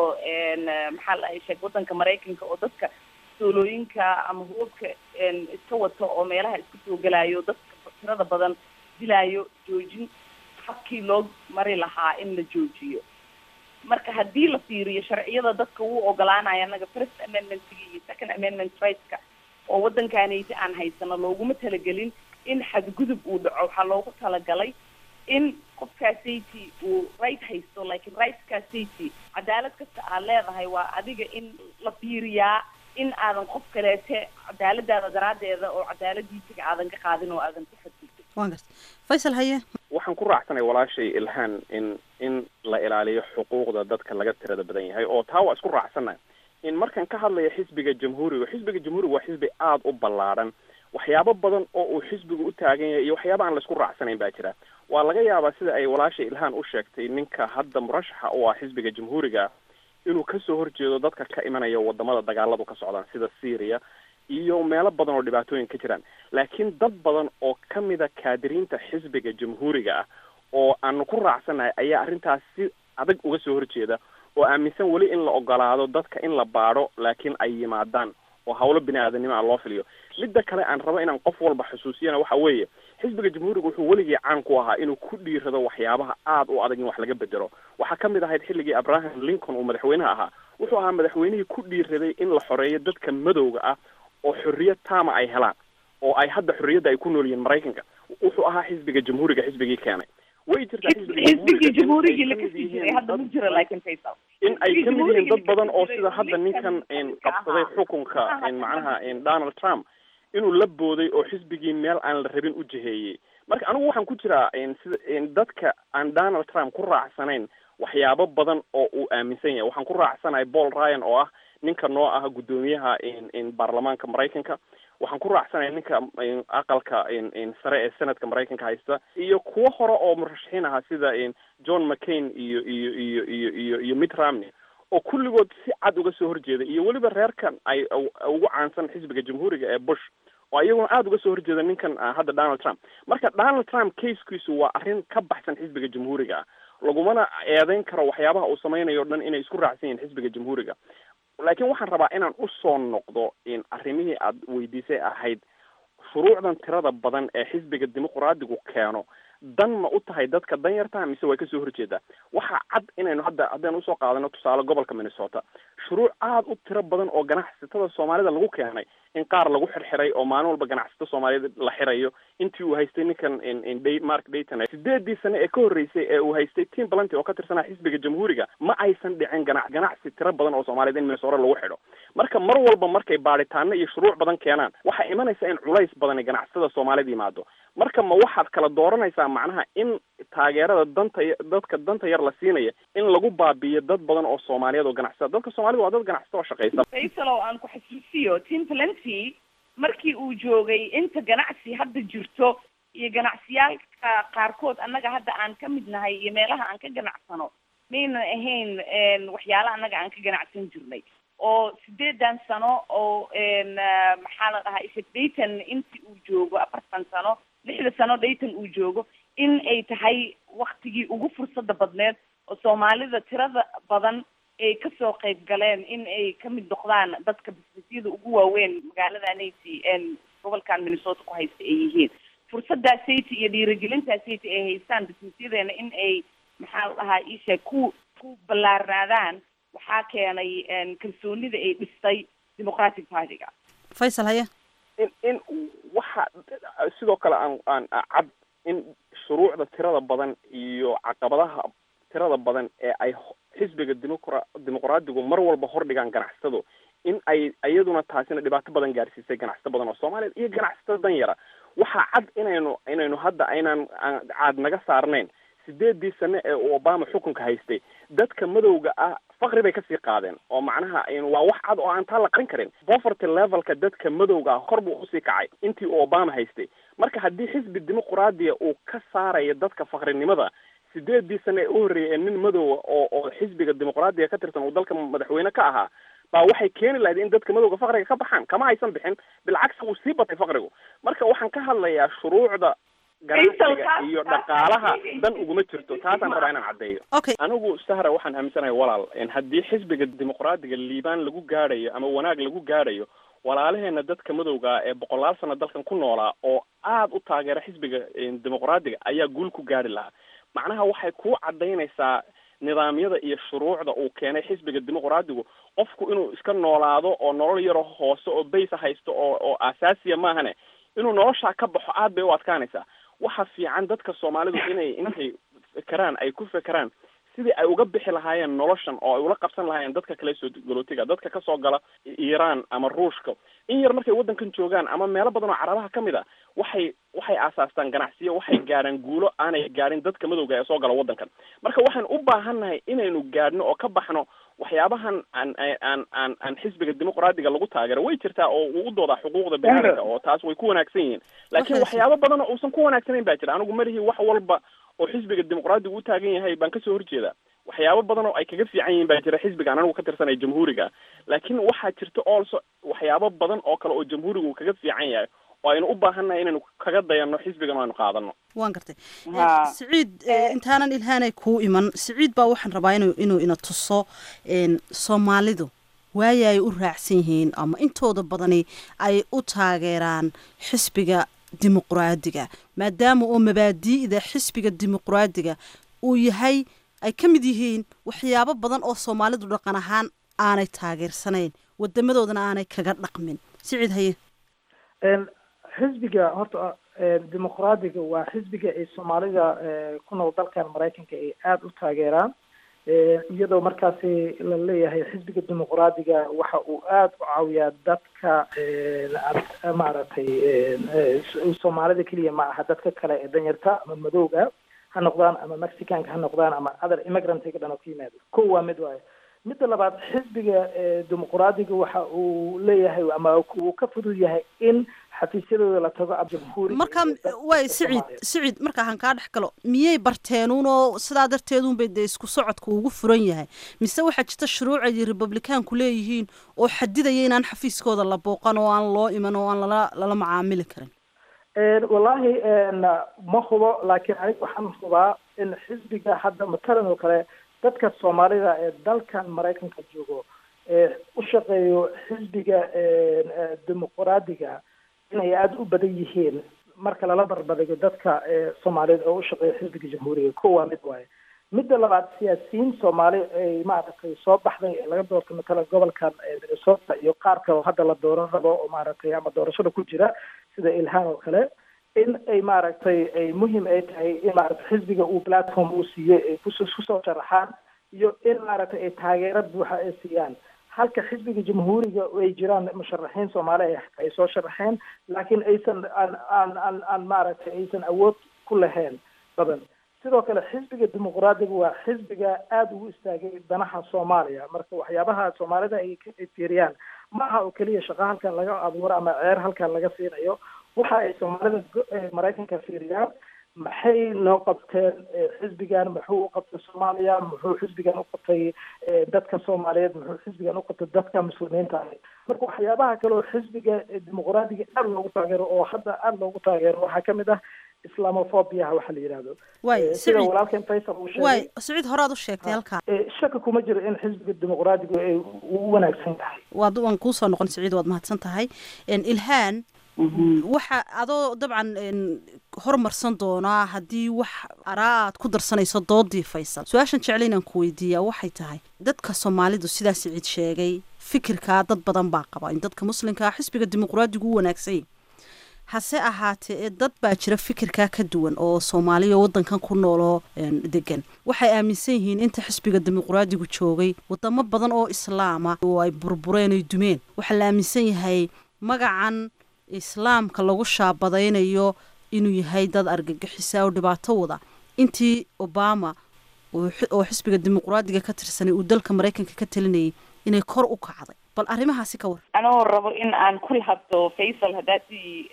maxaa la dhahay sheeg waddanka maraykanka oo dadka soolooyinka ama hubabka iska wato oo meelaha iska soo gelayo dadka tirada badan dilaayo joojin habkii loo mari lahaa in la joojiyo marka haddii la fiiriyo sharciyada dadka wuu ogolaanaya annaga first amendmentga iyo second amendment rightska oo waddankaanayti aan haysano looguma talagelin in xadgudub uu dhaco waxaa loogu talagalay in qofkaa safety uu right haysto laakiin rightkaa safety cadaalad kasta aad leedahay waa adiga in la fiiriyaa in aadan qof kaleete cadaaladaada daraaddeeda oo cadaaladiisiga aadan ka qaadin oo aadan ku xadgudbin waan garta faysal haye waxaan ku raacsanay walaashay ilhaan in in la ilaaliyo xuquuqda dadka laga tirada badan yahay oo taa waa isku raacsana in markan ka hadlaya xisbiga jamhuuriga xisbiga jamhuuriga waa xisbi aada u ballaadhan waxyaabo badan oo uu xisbigu u taagan yahay iyo waxyaaba aan laisku raacsanayn baa jira waa laga yaabaa sida ay walaasha ilhaan u sheegtay ninka hadda murashaxa u ah xisbiga jamhuuriga inuu kasoo horjeedo dadka ka imanaya wadamada dagaaladu ka socdaan sida syria iyo meelo badan oo dhibaatooyin ka jiraan laakiin dad badan oo kamida kaadiriinta xisbiga jamhuuriga ah oo aanu ku raacsanahay ayaa arrintaas si adag uga soo horjeeda oo aaminsan weli in la ogolaado dadka in la baadho laakiin ay yimaadaan oo hawlo bini aadanimo a loo filiyo midda kale aan rabo inaan qof walba xusuusiyana waxa weeye xisbiga jamhuuriga wuxuu weligii caan ku ahaa inuu ku dhiirado waxyaabaha aada u adag in wax laga bedelo waxaa ka mid ahayd xilligii abraham lincoln uu madaxweynaha ahaa wuxuu ahaa madaxweynihii ku dhiiraday in la xoreeyo dadka madowga ah oo xorriyad taama ay helaan oo ay hadda xorriyadda ay ku nool yihiin maraykanka wuxuu ahaa xisbiga jamhuuriga xisbigii keenay way jirtaa xisbigii jamhuurigii la kasii jiray hadda ma jiro laakiin faysal in ay kamid yihiin dad badan oo sida hadda ninkan qabsaday xukunka macnaha donald trump inuu la booday oo xisbigii meel aan la rabin u jiheeyey marka anigu waxaan ku jiraa sida dadka aan donald trump ku raacsanayn waxyaabo badan oo uu aaminsan yahay waxaan ku raacsanahay paul ryan oo ah ninka noo ah guddoomiyaha baarlamaanka maraykanka waxaan ku raacsanahay ninka aqalka sare ee senadka maraykanka haysta iyo kuwo hore oo murashaxiin ahaa sida john mccain iyo iyo iyo iyo iyo iyo mitt romney oo kulligood si cad uga soo horjeeda iyo weliba reerkan ay ugu caansan xisbiga jamhuuriga ee bush oo iyaguna aada uga soo horjeeda ninkan hadda donald trump marka donald trump casekiisu waa arrin ka baxsan xisbiga jamhuuriga ah lagumana eedeyn karo waxyaabaha uu samaynayo o dhan inay isku raacsan yihiin xisbiga jamhuuriga laakiin waxaan rabaa inaan usoo noqdo in arrimihii aada weydiisay ahayd shuruucdan tirada badan ee xisbiga dimuqraadigu keeno dan ma u tahay dadka danyarta mise way kasoo horjeedaa waxaa cad inaynu hadda haddaynu usoo qaadano tusaale gobolka minnesota shuruuc aada u tiro badan oo ganacsatada soomaalida lagu keenay in qaar lagu xirxiray oo maalin walba ganacsato soomaaliyed la xirayo intii uu haystay ninkan mark dayton sideedii sane ee ka horreysay ee uu haystay tim balanty oo ka tirsanaa xisbiga jamhuuriga ma aysan dhicin gana ganacsi tiro badan oo soomaaliyed in minnesota lagu xidho marka mar walba markay baadhitaano iyo shuruuc badan keenaan waxaa imanaysa in culays badan ganacsatada soomaalida yimaado marka ma waxaad kala dooranaysaa macnaha in taageerada danta dadka danta yar la siinaya in lagu baabiiyo dad badan oo soomaaliyeed oo ganacsada dadka soomaalida waa dad ganacsata oo shaqaysa faysal oo aan ku xasuusiyo tim plenty markii uu joogay inta ganacsi hadda jirto iyo ganacsiyaalka qaarkood annaga hadda aan ka mid nahay iyo meelaha aan ka ganacsano maynan ahayn waxyaala annaga aan ka ganacsan jirnay oo sideedan sano oo maxaa la dhahaa ishek dayton intii uu joogo afartan sano lixda sano dayton uu joogo in ay tahay waktigii ugu fursada badneed oo soomaalida tirada badan ay kasoo qayb galeen in ay kamid noqdaan dadka bisnisyada ugu waaweyn magaalada naty gobolkan minnesota ku haysta ay yihiin fursadaa sayti iyo dhiirigelintaa sayti ay haystaan bisnisyadeena in ay maxaa la dhahaa isheeg ku ku ballaarnaadaan waxaa keenay kalsoonida ay dhistay democratic partyga faysal haya in in waxa sidoo kale aan aan cad in shuruucda tirada badan iyo caqabadaha tirada badan ee ay xisbiga demoqra dimuqraadigu mar walba hordhigaan ganacsatadu in ay iyaduna taasina dhibaato badan gaarsiisay ganacsato badan oo soomaaliya iyo ganacsatada danyara waxaa cad inaynu inaynu hadda aynaan caad naga saarnayn sideedii sane ee uu obama xukunka haystay dadka madowga ah fakri bay kasii qaadeen oo macnaha waa wax cad oo aan taa la qarin karin poverty levelka dadka madowga ah kor buu usii kacay intii uu obama haystay marka haddii xisbi dimuqraadiya uu ka saarayo dadka fakrinimada sideedii sane ee u horreeyay ee nin madowa oo oo xisbiga dimuqraadiga ka tirsan uu dalka madaxweyne ka ahaa baa waxay keeni lahayd in dadka madowga fakriga ka baxaan kama aysan bixin bilcagsi wuu sii batay fakrigu marka waxaan ka hadlayaa shuruucda ganacsiga iyo dhaqaalaha dan uguma jirto taasaan rabaa inaan caddeeyo okay anigu sahra waxaan aaminsanahay walaal haddii xisbiga dimuqraadiga liibaan lagu gaadhayo ama wanaag lagu gaadhayo walaalaheena dadka madowga ee boqolaal sano dalkan ku noolaa oo aada u taageera xisbiga dimuqraadiga ayaa guul ku gaari lahaa macnaha waxay ku cadaynaysaa nidaamyada iyo shuruucda uu keenay xisbiga dimuqraadigu qofku inuu iska noolaado oo nolol yaro hoose oo baysa haysto oo oo asaasiya maahane inuu noloshaa ka baxo aad bay u adkaanaysaa waxa fiican dadka soomaalidu inay intay fekeraan ay ku fekeraan sidii ay uga bixi lahaayeen noloshan oo ay ula qabsan lahaayeen dadka kale soo galootiga dadka kasoo gala iiraan ama ruushka in yar markay waddankan joogaan ama meelo badan oo carabaha ka mid a waxay waxay aasaastaan ganacsiyo waxay gaadhaan guulo aanay gaadhin dadka madowga ee soo gala waddankan marka waxaan u baahannahay inaynu gaadhno oo ka baxno waxyaabahan aan aan aan aan xisbiga dimuqraadiga lagu taageero way jirtaa oo uu u doodaa xuquuqda biniaadamka oo taas way ku wanaagsan yihiin laakiin waxyaabo badan oo uusan ku wanaagsanayn baa jira anigu malihi wax walba oo xisbiga dimuqraadigu u taagan yahay baan kasoo horjeedaa waxyaabo badan oo ay kaga fiican yihiin baa jira xisbigaan anigu ka tirsanaya jamhuuriga laakiin waxaa jirta also waxyaabo badan oo kale oo jamhuuriga uu kaga fiican yahay oo aynu u baahannahay inaynu kaga dayanno xisbigan o aynu qaadano waan gartay siciid intaanan ilhaanay kuu iman siciid baa waxaan rabaa inu inuu ina tuso soomaalidu waaya ay u raacsan yihiin ama intooda badani ay u taageeraan xisbiga dimuqraadiga maadaama oo mabaadi'da xisbiga dimuqraadiga uu yahay ay ka mid yihiin waxyaabo badan oo soomaalidu dhaqan ahaan aanay taageersanayn wadamadoodana aanay kaga dhaqmin siciid haye xisbiga horta dimuqraadiga waa xisbiga ay soomaalida ku nool dalkan maraykanka ay aada u taageeraan iyadoo markaasi la leeyahay xisbiga dimuqraadiga waxa uu aada u caawiyaa dadka maaragtay soomaalida keliya ma aha dadka kale ee danyarta ama madowga ha noqdaan ama mexicanka ha noqdaan ama other immigrantga dhan oo ka yimaado ko waa mid waayo midda labaad xisbiga dimuqraadiga waxa uu leeyahay ama uu ka fudud yahay in xafiisyadooda la tago jamhuuri marka way siciid siciid marka han kaa dhex galo miyay barteenuunoo sidaa darteedunbay dee isku socodka ugu furan yahay mise waxaa jirta shuruuc ay republicaanku leeyihiin oo xadidaya inaan xafiiskooda la booqan oo aan loo iman oo aan lala lala macaamili karin wallahi ma hubo laakiin aniga waxaan hubaa in xisbiga hadda matalan oo kale dadka soomaalida ee dalkan maraykanka joogo ee u shaqeeyo xisbiga dimuqraadiga inay aada u badan yihiin marka lala barbadigo dadka soomaaliyeed oo u shaqeeya xisbiga jamhuuriga ko waa mid waaye midda labaad siyaasiyiin soomaali ay maaragtay soo baxday ee laga doortay matala gobolkan minnesota iyo qaar kale oo hadda la dooran rabo oo maaragtay ama doorashada ku jira sida ilhaan oo kale in ay maaragtay ay muhim ay tahay in maaragtay xisbiga uu platform uu siiyey ay kus kusoo sharaxaan iyo in maaragtay ay taageero buuxa ay siiyaan halka xisbiga jamhuuriga ay jiraan musharaxiin soomaali ay soo sharaxeen laakiin aysan aan aan aan aan maaragtay aysan awood ku lahayn badan sidoo kale xisbiga dimuqraadiga waa xisbiga aada ugu istaagay danaha soomaaliya marka waxyaabaha soomaalida ay ka fiiriyaan ma aha oo keliya shaqo halkan laga abuuro ama ceer halkan laga siinayo waxa ay soomaalida maraykanka fiiriyaan maxay noo qabteen xisbigan muxuu u qabtay soomaaliya muxuu xisbigan u qabtay dadka soomaaliyeed muxuu xisbigan u qabtay dadka muslimiinta ah marka waxyaabaha kale oo xisbiga dimuqraadiga aada loogu taageero oo hadda aada loogu taageero waxaa kamid ah islamophobia waxa la yidhahdo way sida walaalkeen faysal uu sheegay way saciid horaad u sheegtay halkaa shaki kuma jiro in xisbiga dimuqraadigu ay u wanaagsan tahay waad waan kuusoo noqon saciid waad mahadsan tahay ilhaan waxa adoo dabcan hormarsan doonaa haddii wax araa aad ku darsanayso doodii faysal su-aashan jecla inaan ku weydiiyaa waxay tahay dadka soomaalidu sidaa siciid sheegay fikirkaa dad badan baa qaba in dadka muslimkaa xisbiga dimuqraadigu u wanaagsanya hase ahaatee dad baa jira fikirkaa ka duwan oo soomaaliya wadankan ku nooloo degan waxay aaminsan yihiin inta xisbiga dimuqraadigu joogay wadamo badan oo islaama oo ay burbureen ay dumeen waxaa la aaminsan yahay magacan islaamka lagu shaabadaynayo inuu yahay dad argagixisa oo dhibaato wada intii obama oo xisbiga dimuqraadiga ka tirsanay uu dalka maraykanka ka talinayay inay kor u kacday bal arrimahaasi ka war anoo rabo in aan ku lahadlo faysal haddaadii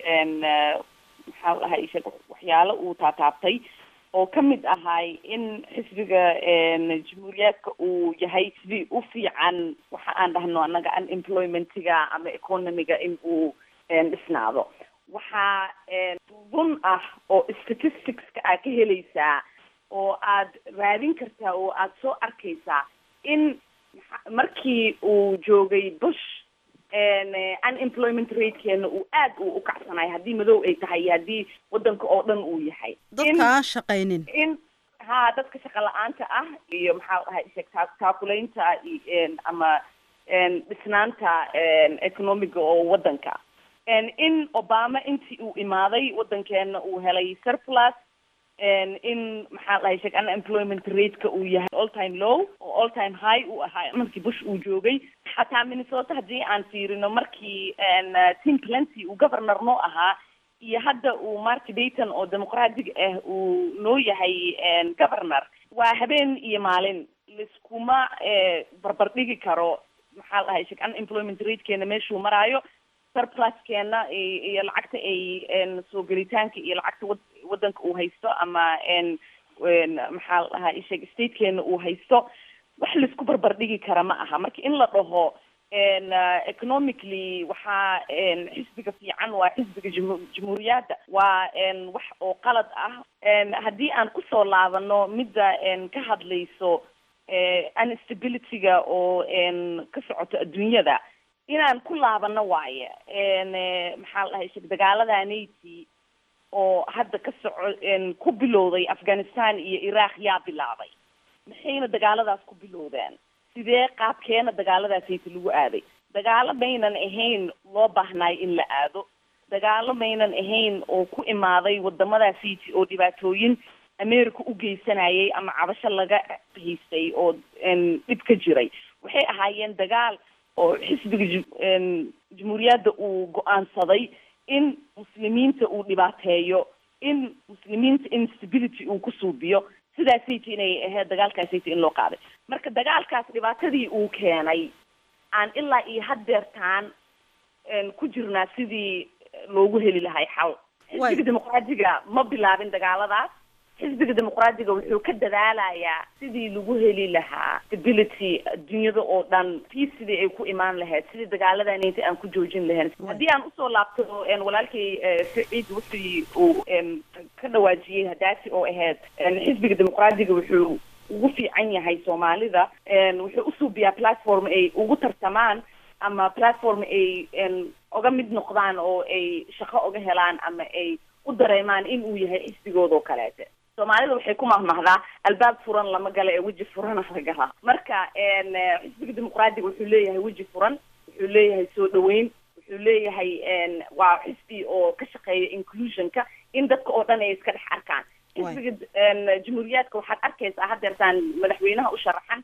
maxaa ahay waxyaalo uu taataabtay oo ka mid ahay in xisbiga jamhuuriyaadka uu yahay xisbi u fiican waxa aan dhahno annaga unemploymentiga ama economiga in uu dhisnaado waxaa run ah oo statisticska aad ka helaysaa oo aad raadin kartaa oo aad soo arkaysaa in markii uu joogay bush unemployment ratekeena uu aad uu u kacsanayo haddii madow ay tahay iyo haddii wadanka oo dhan uu yahay dadka aan shaqaynin in ha dadka shaqa la-aanta ah iyo maxaa ahay sheeg taakulaynta ama dhisnaanta economiga oo wadanka in obama intii uu imaaday wadankeena uu helay surplus in maxaa dhahay sheeg unemployment rateka uu yahay all time low oo all time high uu ahaa markii bush uu joogay xataa minnesota haddii aan fiirino markii tim plenty uu governor noo ahaa iyo hadda uu mark dayton oo dimuqraadiga ah uu noo yahay governor waa habeen iyo maalin laiskuma barbardhigi karo maxaa dhahay sheeg unemployment ratekeena meeshuu maraayo surpluskeena iyo lacagta ay soo gelitaanka iyo lacagta wad wadanka uu haysto ama maxaa la dhahaa isheeg statekeena uu haysto wax laisku barbardhigi kara ma aha marka in la dhaho economically waxaa xisbiga fiican waa xisbiga jamhuuriyaadda waa wax oo qalad ah haddii aan kusoo laabano midda ka hadlayso unstabilityga oo ka socoto adduunyada inaan ku laabano waaye maxaa la dhahay sheeg dagaaladaanayti oo hadda ka soco ku bilowday afghanistan iyo iraq yaa bilaabay maxayna dagaaladaas ku bilowdeen sidee qaabkeena dagaaladaasayta lagu aaday dagaalo maynan ahayn loo baahnayo in la aado dagaalo maynan ahayn oo ku imaaday wadamadaasayta oo dhibaatooyin america u geysanayay ama cabasho laga haystay oo dhib ka jiray waxay ahaayeen dagaal oo xisbiga jamhuuriyadda uu go-aansaday in muslimiinta uu dhibaateeyo in muslimiinta instability uu ku suubiyo sidaasayta inay ahayd dagaalkaasayta in loo qaaday marka dagaalkaas dhibaatadii uu keenay aan ilaa iyo haddeertaan ku jirnaa sidii loogu heli lahay xal xisbiga dimuqraadiga ma bilaabin dagaaladaas xisbiga dimuqraadiga wuxuu ka dadaalayaa sidii lagu heli lahaa stability adduunyada oo dhan peace sidii ay ku imaan lahayd sidii dagaaladanayta aan ku joojin lahayn haddii aan usoo laabto walaalkay saciid wixii uu ka dhawaajiyey hadaasi oo ahayd xisbiga dimuqraadiga wuxuu ugu fiican yahay soomaalida wuxuu usuubiyaa platform ay ugu tartamaan ama platform ay oga mid noqdaan oo ay shaqo oga helaan ama ay u dareemaan in uu yahay xisbigoodoo kaleete soomaalida waxay ku mahmahdaa albaab furan lama gala ee weji furana la galaa marka xisbiga dimuqraadiga wuxuu leeyahay weji furan wuxuu leeyahay soo dhaweyn wuxuu leeyahay waa xisbi oo ka shaqeeya inclusionka in dadka oo dhan ay iska dhex arkaan xisbiga jamhuuriyaadka waxaad arkaysaa hadeertaan madaxweynaha u sharaxan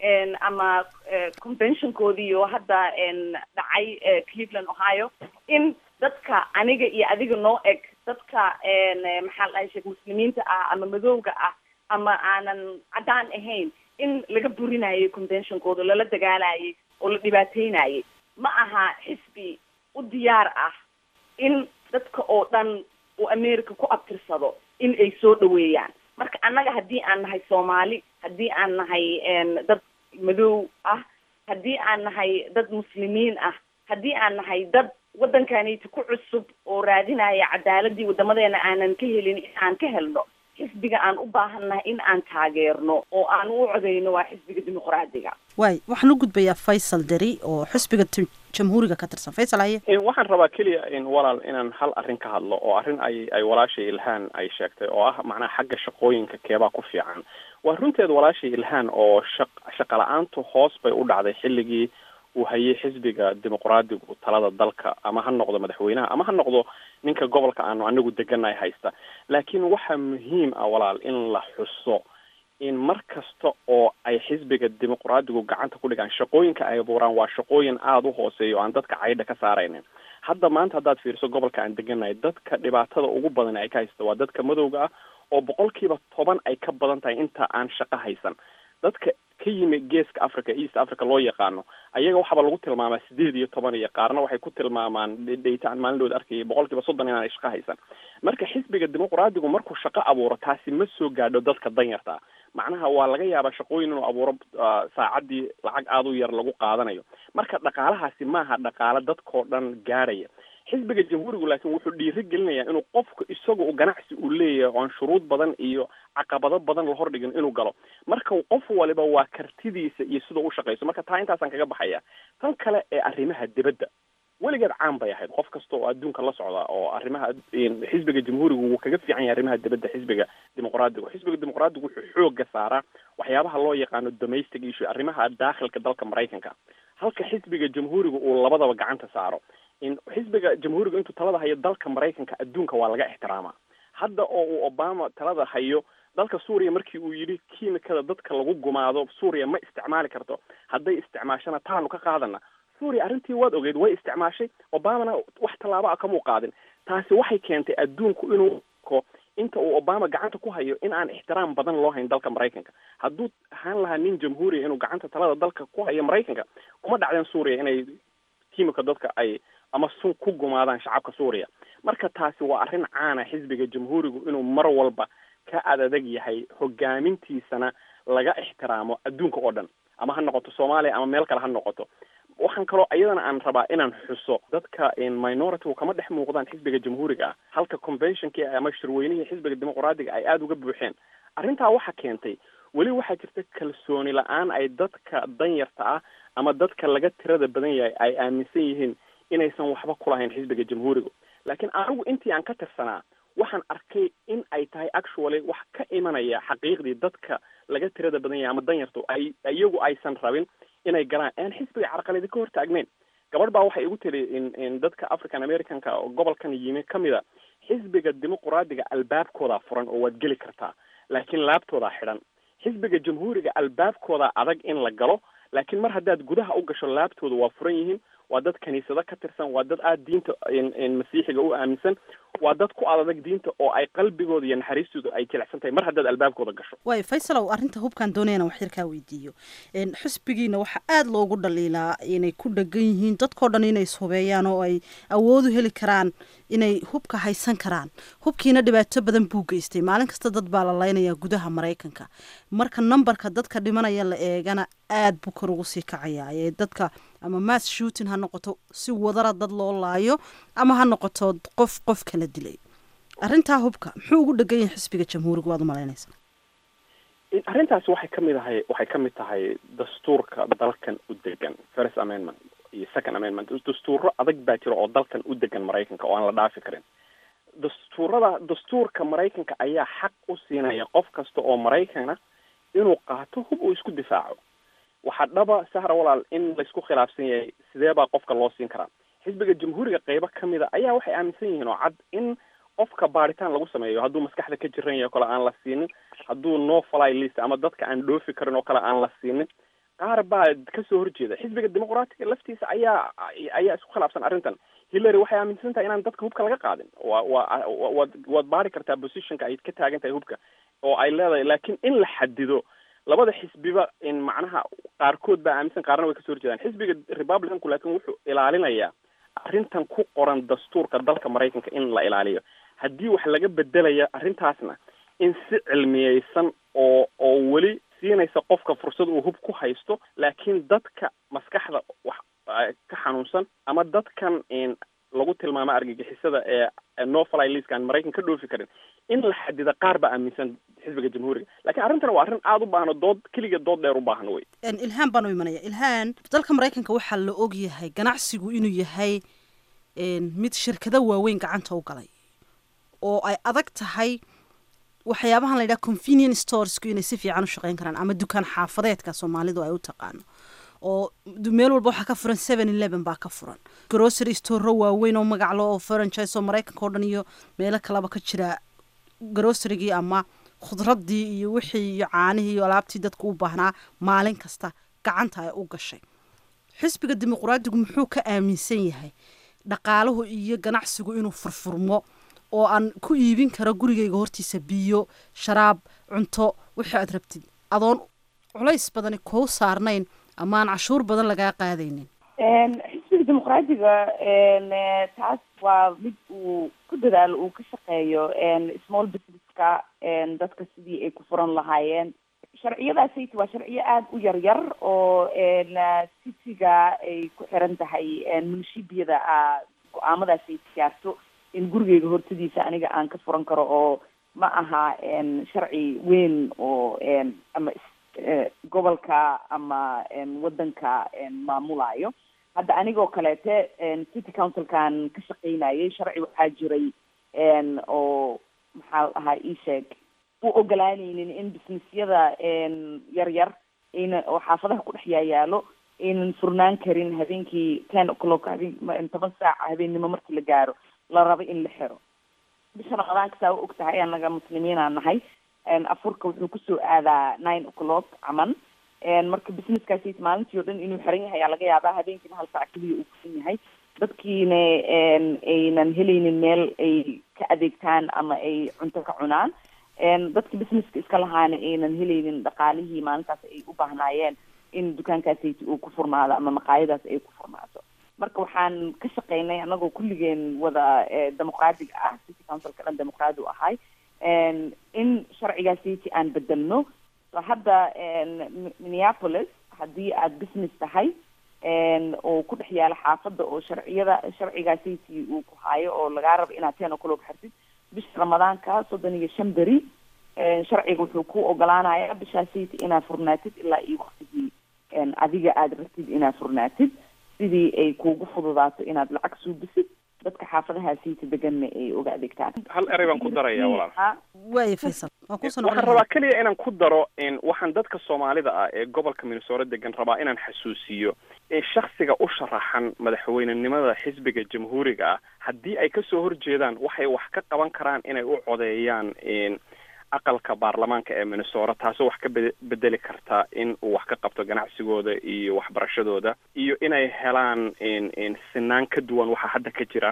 ama conventionkoodii oo hadda dhacay cleveland ohio in dadka aniga iyo adiga noo eg dadka maxaa la dhahay sheekh muslimiinta ah ama madowga ah ama aanan caddaan ahayn in laga burinayay conventionkooda lala dagaalayay oo la dhibaateynayay ma aha xisbi u diyaar ah in dadka oo dhan uu america ku abtirsado in ay soo dhaweeyaan marka annaga haddii aan nahay soomaali haddii aan nahay dad madow ah haddii aan nahay dad muslimiin ah haddii aan nahay dad waddankanayta ku cusub oo raadinaya cadaaladii wadamadeena aanan ka helin in aan ka helno xisbiga aan u baahannahay in aan taageerno oo aan u codeyno waa xisbiga dimuqraadiga waay waxaan u gudbayaa faysal deri oo xisbiga jamhuuriga ka tirsan faysal haye waxaan rabaa keliya in walaal inaan hal arrin ka hadlo oo arrin ay ay walaashay ilhaan ay sheegtay oo ah macnaha xagga shaqooyinka keebaa ku fiican waa runteed walaashay ilhaan oo shaq shaqa la-aantu hoos bay u dhacday xilligii uu hayay xisbiga dimuqraadigu talada dalka ama ha noqdo madaxweynaha ama ha noqdo ninka gobolka aanu anagu deganay haysta laakiin waxaa muhiim ah walaal in la xuso in mar kasta oo ay xisbiga dimuqraadigu gacanta ku dhigaan shaqooyinka ay abuuraan waa shaqooyin aada u hooseeya oo aan dadka caydha ka saaraynin hadda maanta haddaad fiiriso gobolka aan deganahay dadka dhibaatada ugu badan ay ka haysta waa dadka madowga ah oo boqolkiiba toban ay ka badan tahay inta aan shaqo haysan dadka ka yimi geeska africa east africa loo yaqaano ayaga waxaaba lagu tilmaamaa sideed iyo toban iyo qaarna waxay ku tilmaamaan dhaytaan maalindhood arkayay boqolkiiba soddon inaanay shaqo haysan marka xisbiga dimuqraadigu markuu shaqo abuuro taasi ma soo gaadho dadka danyarta macnaha waa laga yaabaa shaqooyin inuu abuuro saacaddii lacag aada u yar lagu qaadanayo marka dhaqaalahaasi maaha dhaqaale dadkao dhan gaadhaya xisbiga jamhuurigu laakiin wuxuu dhiiri gelinayaa inuu qofku isaga u ganacsi uu leeyahay oon shuruud badan iyo caqabado badan la hordhigin inuu galo marka qof waliba waa kartidiisa iyo sidau u shaqayso marka taa intaasaan kaga baxaya tan kale ee arrimaha dibadda weligeed caan bay ahayd qof kasta oo adduunka la socda oo arrimaha xisbiga jamhuurigu wuu kaga fiican yahay arrimaha dibadda xisbiga dimuqraadigu xisbiga dimuqraadigu wuxuu xooga saaraa waxyaabaha loo yaqaano domestic issue arrimaha daakhilka dalka maraykanka halka xisbiga jamhuuriga uu labadaba gacanta saaro in xisbiga jamhuuriga intuu talada hayo dalka maraykanka adduunka waa laga ixtiraamaa hadda oo uu obama talada hayo dalka suuriya markii uu yidhi kiimikada dadka lagu gumaado suuriya ma isticmaali karto hadday isticmaashana taanu ka qaadana suuriya arrintii waad ogeyd way isticmaashay obamana wax tallaabo ah kamuu qaadin taasi waxay keentay adduunku inuu ko inta uu obama gacanta ku hayo in aan ixtiraam badan loo hayn dalka maraykanka hadduu ahaan lahaa nin jamhuuriya inuu gacanta talada dalka ku hayo maraykanka kuma dhacdeen suuriya inay kiimika dadka ay ama sun ku gumaadaan shacabka suuriya marka taasi waa arrin caana xisbiga jamhuurigu inuu mar walba ka adadag yahay hogaamintiisana laga ixtiraamo adduunka oo dhan ama ha noqoto soomaaliya ama meel kale ha noqoto waxaan kaloo iyadana aan rabaa inaan xuso dadka minority kama dhex muuqdaan xisbiga jamhuuriga ah halka conventionkii ama shirweynihii xisbiga dimuqraadiga ay aada uga buuxeen arrintaa waxaa keentay weli waxaa jirta kalsooni la-aan ay dadka danyarta ah ama dadka laga tirada badan yahay ay aaminsan yihiin inaysan waxba kulahayn xisbiga jamhuuriga laakiin anigu intii aan ka tirsanaa waxaan arkay in ay tahay actually wax ka imanaya xaqiiqdii dadka laga tirada badan yahay ama danyartu ay iyagu aysan rabin inay galaan aan xisbiga carqaladi ka hor taagnayn gabadh baa waxay igu tiri in in dadka african americanka oo gobolkan yimi kamid a xisbiga dimuqraadiga albaabkoodaa furan oo waad geli kartaa laakiin laabtoodaa xidhan xisbiga jamhuuriga albaabkoodaa adag in la galo laakiin mar haddaad gudaha u gasho laabtooda waa furan yihiin waa dad kaniisado ka tirsan waa dad aada diinta masiixiga u aaminsan waa dad ku adadag diinta oo ay qalbigooda iyo naxariistooda ay jilecsan tahay mar haddaad albaabkooda gasho waay faysalow arrinta hubkaan doonayana wax yar kaa weydiiyo xisbigiina waxaa aada loogu dhaliilaa inay ku dhegan yihiin dadkao dhan inay ishubeeyaan oo ay awoodu heli karaan inay hubka haysan karaan hubkiina dhibaato badan buu geystay maalin kasta dad baa la laynaya gudaha maraykanka marka numberka dadka dhimanaya la eegana aada buu kor ugu sii kacayaa ee dadka ama mass shooting ha noqoto si wadara dad loo laayo ama ha noqoto qof qof kala dilay arrintaa hubka muxuu ugu dhegan yahay xisbiga jamhuuriga waad umalaynaysaa arrintaasi waxay kamid ahay waxay kamid tahay dastuurka dalkan u degan first amendment iyo second amendment dastuuro adag baa jira oo dalkan u degan maraykanka oo aan la dhaafi karin dastuurada dastuurka maraykanka ayaa xaq u siinaya qof kasta oo maraykana inuu qaato hub uu isku difaaco waxaa dhaba sahra walaal in laysku khilaafsan yahay sidee baa qofka loo siin karaa xisbiga jamhuuriga qeybo kamid a ayaa waxay aaminsan yihiin oo cad in qofka baaritaan lagu sameeyo hadduu maskaxda ka jiran yahay o kale aan la siinin hadduu no fly list ama dadka aan dhoofi karin oo kale aan la siinin qaar baa kasoo horjeeda xisbiga dimuqraatiga laftiisa ayaa ayaa isku khilaafsan arrintan hillary waxay aaminsan tahay inaan dadka hubka laga qaadin wa wa waad waad baari kartaa positionka ay ka taagan tahay hubka oo ay leedahay laakiin in la xadido labada xisbiba in macnaha qaarkood baa aaminsan qaarna way kasoo horjeedaan xisbiga republicanku laakiin wuxuu ilaalinayaa arrintan ku qoran dastuurka dalka maraykanka in la ilaaliyo haddii wax laga bedelaya arrintaasna in si cilmiyeysan oo oo weli siinaysa qofka fursad uu hub ku haysto laakiin dadka maskaxda wax ka xanuunsan ama dadkan lagu tilmaamo argagixisada ee no fly list aan maraykan ka dhoofi karin in la xadida qaar baa aaminsan xisbiga jamhuuriga lakiin arrintan waa arrin aada u baahno dood keliga dood dheer u baahan wey ilhaan baan u imanaya ilhaan dalka maraykanka waxaa la og yahay ganacsigu inuu yahay mid shirkado waaweyn gacanta u galay oo ay adag tahay waxyaabahan la yidhaha convenience storesku inay si fiican u shaqeyn karaan ama dukaan xaafadeedka soomaalidu ay u taqaano oo meel walba waxaa ka furan seven eleven baa ka furan grocery storero waaweyn oo magaclo oo franchise oo maraykanka o dhan iyo meelo kaleba ka jira grocerygii ama khudradii iyo wixii iyo caanihii iyo alaabtii dadku u baahnaa maalin kasta gacanta ay u gashay xisbiga dimuqraadigu muxuu ka aaminsan yahay dhaqaaluhu iyo ganacsigu inuu furfurmo oo aan ku iibin karo gurigayga hortiisa biyo sharaab cunto wixii aad rabtid adoon culays badani kuu saarnayn ama aan cashuur badan lagaa qaadaynin xisbiga dimuqraadiga taas waa mid uu ku dadaalo uu ka shaqeeyo small businesska dadka sidii ay ku furan lahaayeen sharciyadaasayt waa sharciyo aada u yar yar oo citiga ay ku xiran tahay munishibiyada go-aamadaasay gaarto in gurigeyga hortadiisa aniga aan ka furan karo oo ma aha sharci weyn oo ama gobolka ama wadanka maamulayo hadda anigoo kaleete city councilkan ka shaqeynayay sharci waxaa jiray oo maxaa ahaa ii sheeg u ogolaaneynin in businessyada yar yar ayna oo xaafadaha ku dhex yaayaalo aynan furnaan karin habeenkii ten o'clock habeen toban saaca habeennimo markii la gaaro la rabo in la xiro bisha ramadaanka saa u og tahay anaga muslimiinaa nahay afurka wuxuu kusoo aadaa nine o'clock caman marka businesskaasi maalintii o dhan inuu xiran yahay ayaa laga yaabaa habeenkiina hal saac keliya uu kusan yahay dadkiina aynan helaynin meel ay ka adeegtaan ama ay cunto ka cunaan dadki businesska iska lahaana aynan helaynin dhaqaalihii maalintaas ay u baahnaayeen in dukaankaasayt uu ku furnaado ama maqaayadaas ay ku furnaato marka waxaan ka shaqeynay anagoo kulligeen wada dimuqraadiga ah city councilka dhan dimuqraadi u ahay in sharcigaasiti aan bedelno so hadda minneapolis haddii aada business tahay oo ku dhex yaala xaafadda oo sharciyada sharcigaasiti uu ku haayo oo lagaa rabo inaad ten o'clock xirtid bisha ramadaanka soddon iyo shan beri sharciga wuxuu ku ogolaanaya bishaasiti inaad furnaatid ilaa iyo waktigii adiga aada rabtid inaad furnaatid sidii ay kuugu fududaato inaad lacag suubisid dadka xaafadahaasiita deganna ay oga adeegtaan hal erey baan ku daraya walaal waaya faysal waan kusoo waxaan rabaa keliya inaan ku daro waxaan dadka soomaalida ah ee gobolka minnesota degan rabaa inaan xasuusiyo shaksiga u sharaxan madaxweynenimada xisbiga jamhuuriga ah haddii ay kasoo horjeedaan waxay wax ka qaban karaan inay u codeeyaan aqalka baarlamaanka ee minnesota taasoo wax ka be bedeli karta in uu wax ka qabto ganacsigooda iyo waxbarashadooda iyo inay helaan sinaan ka duwan waxa hadda ka jira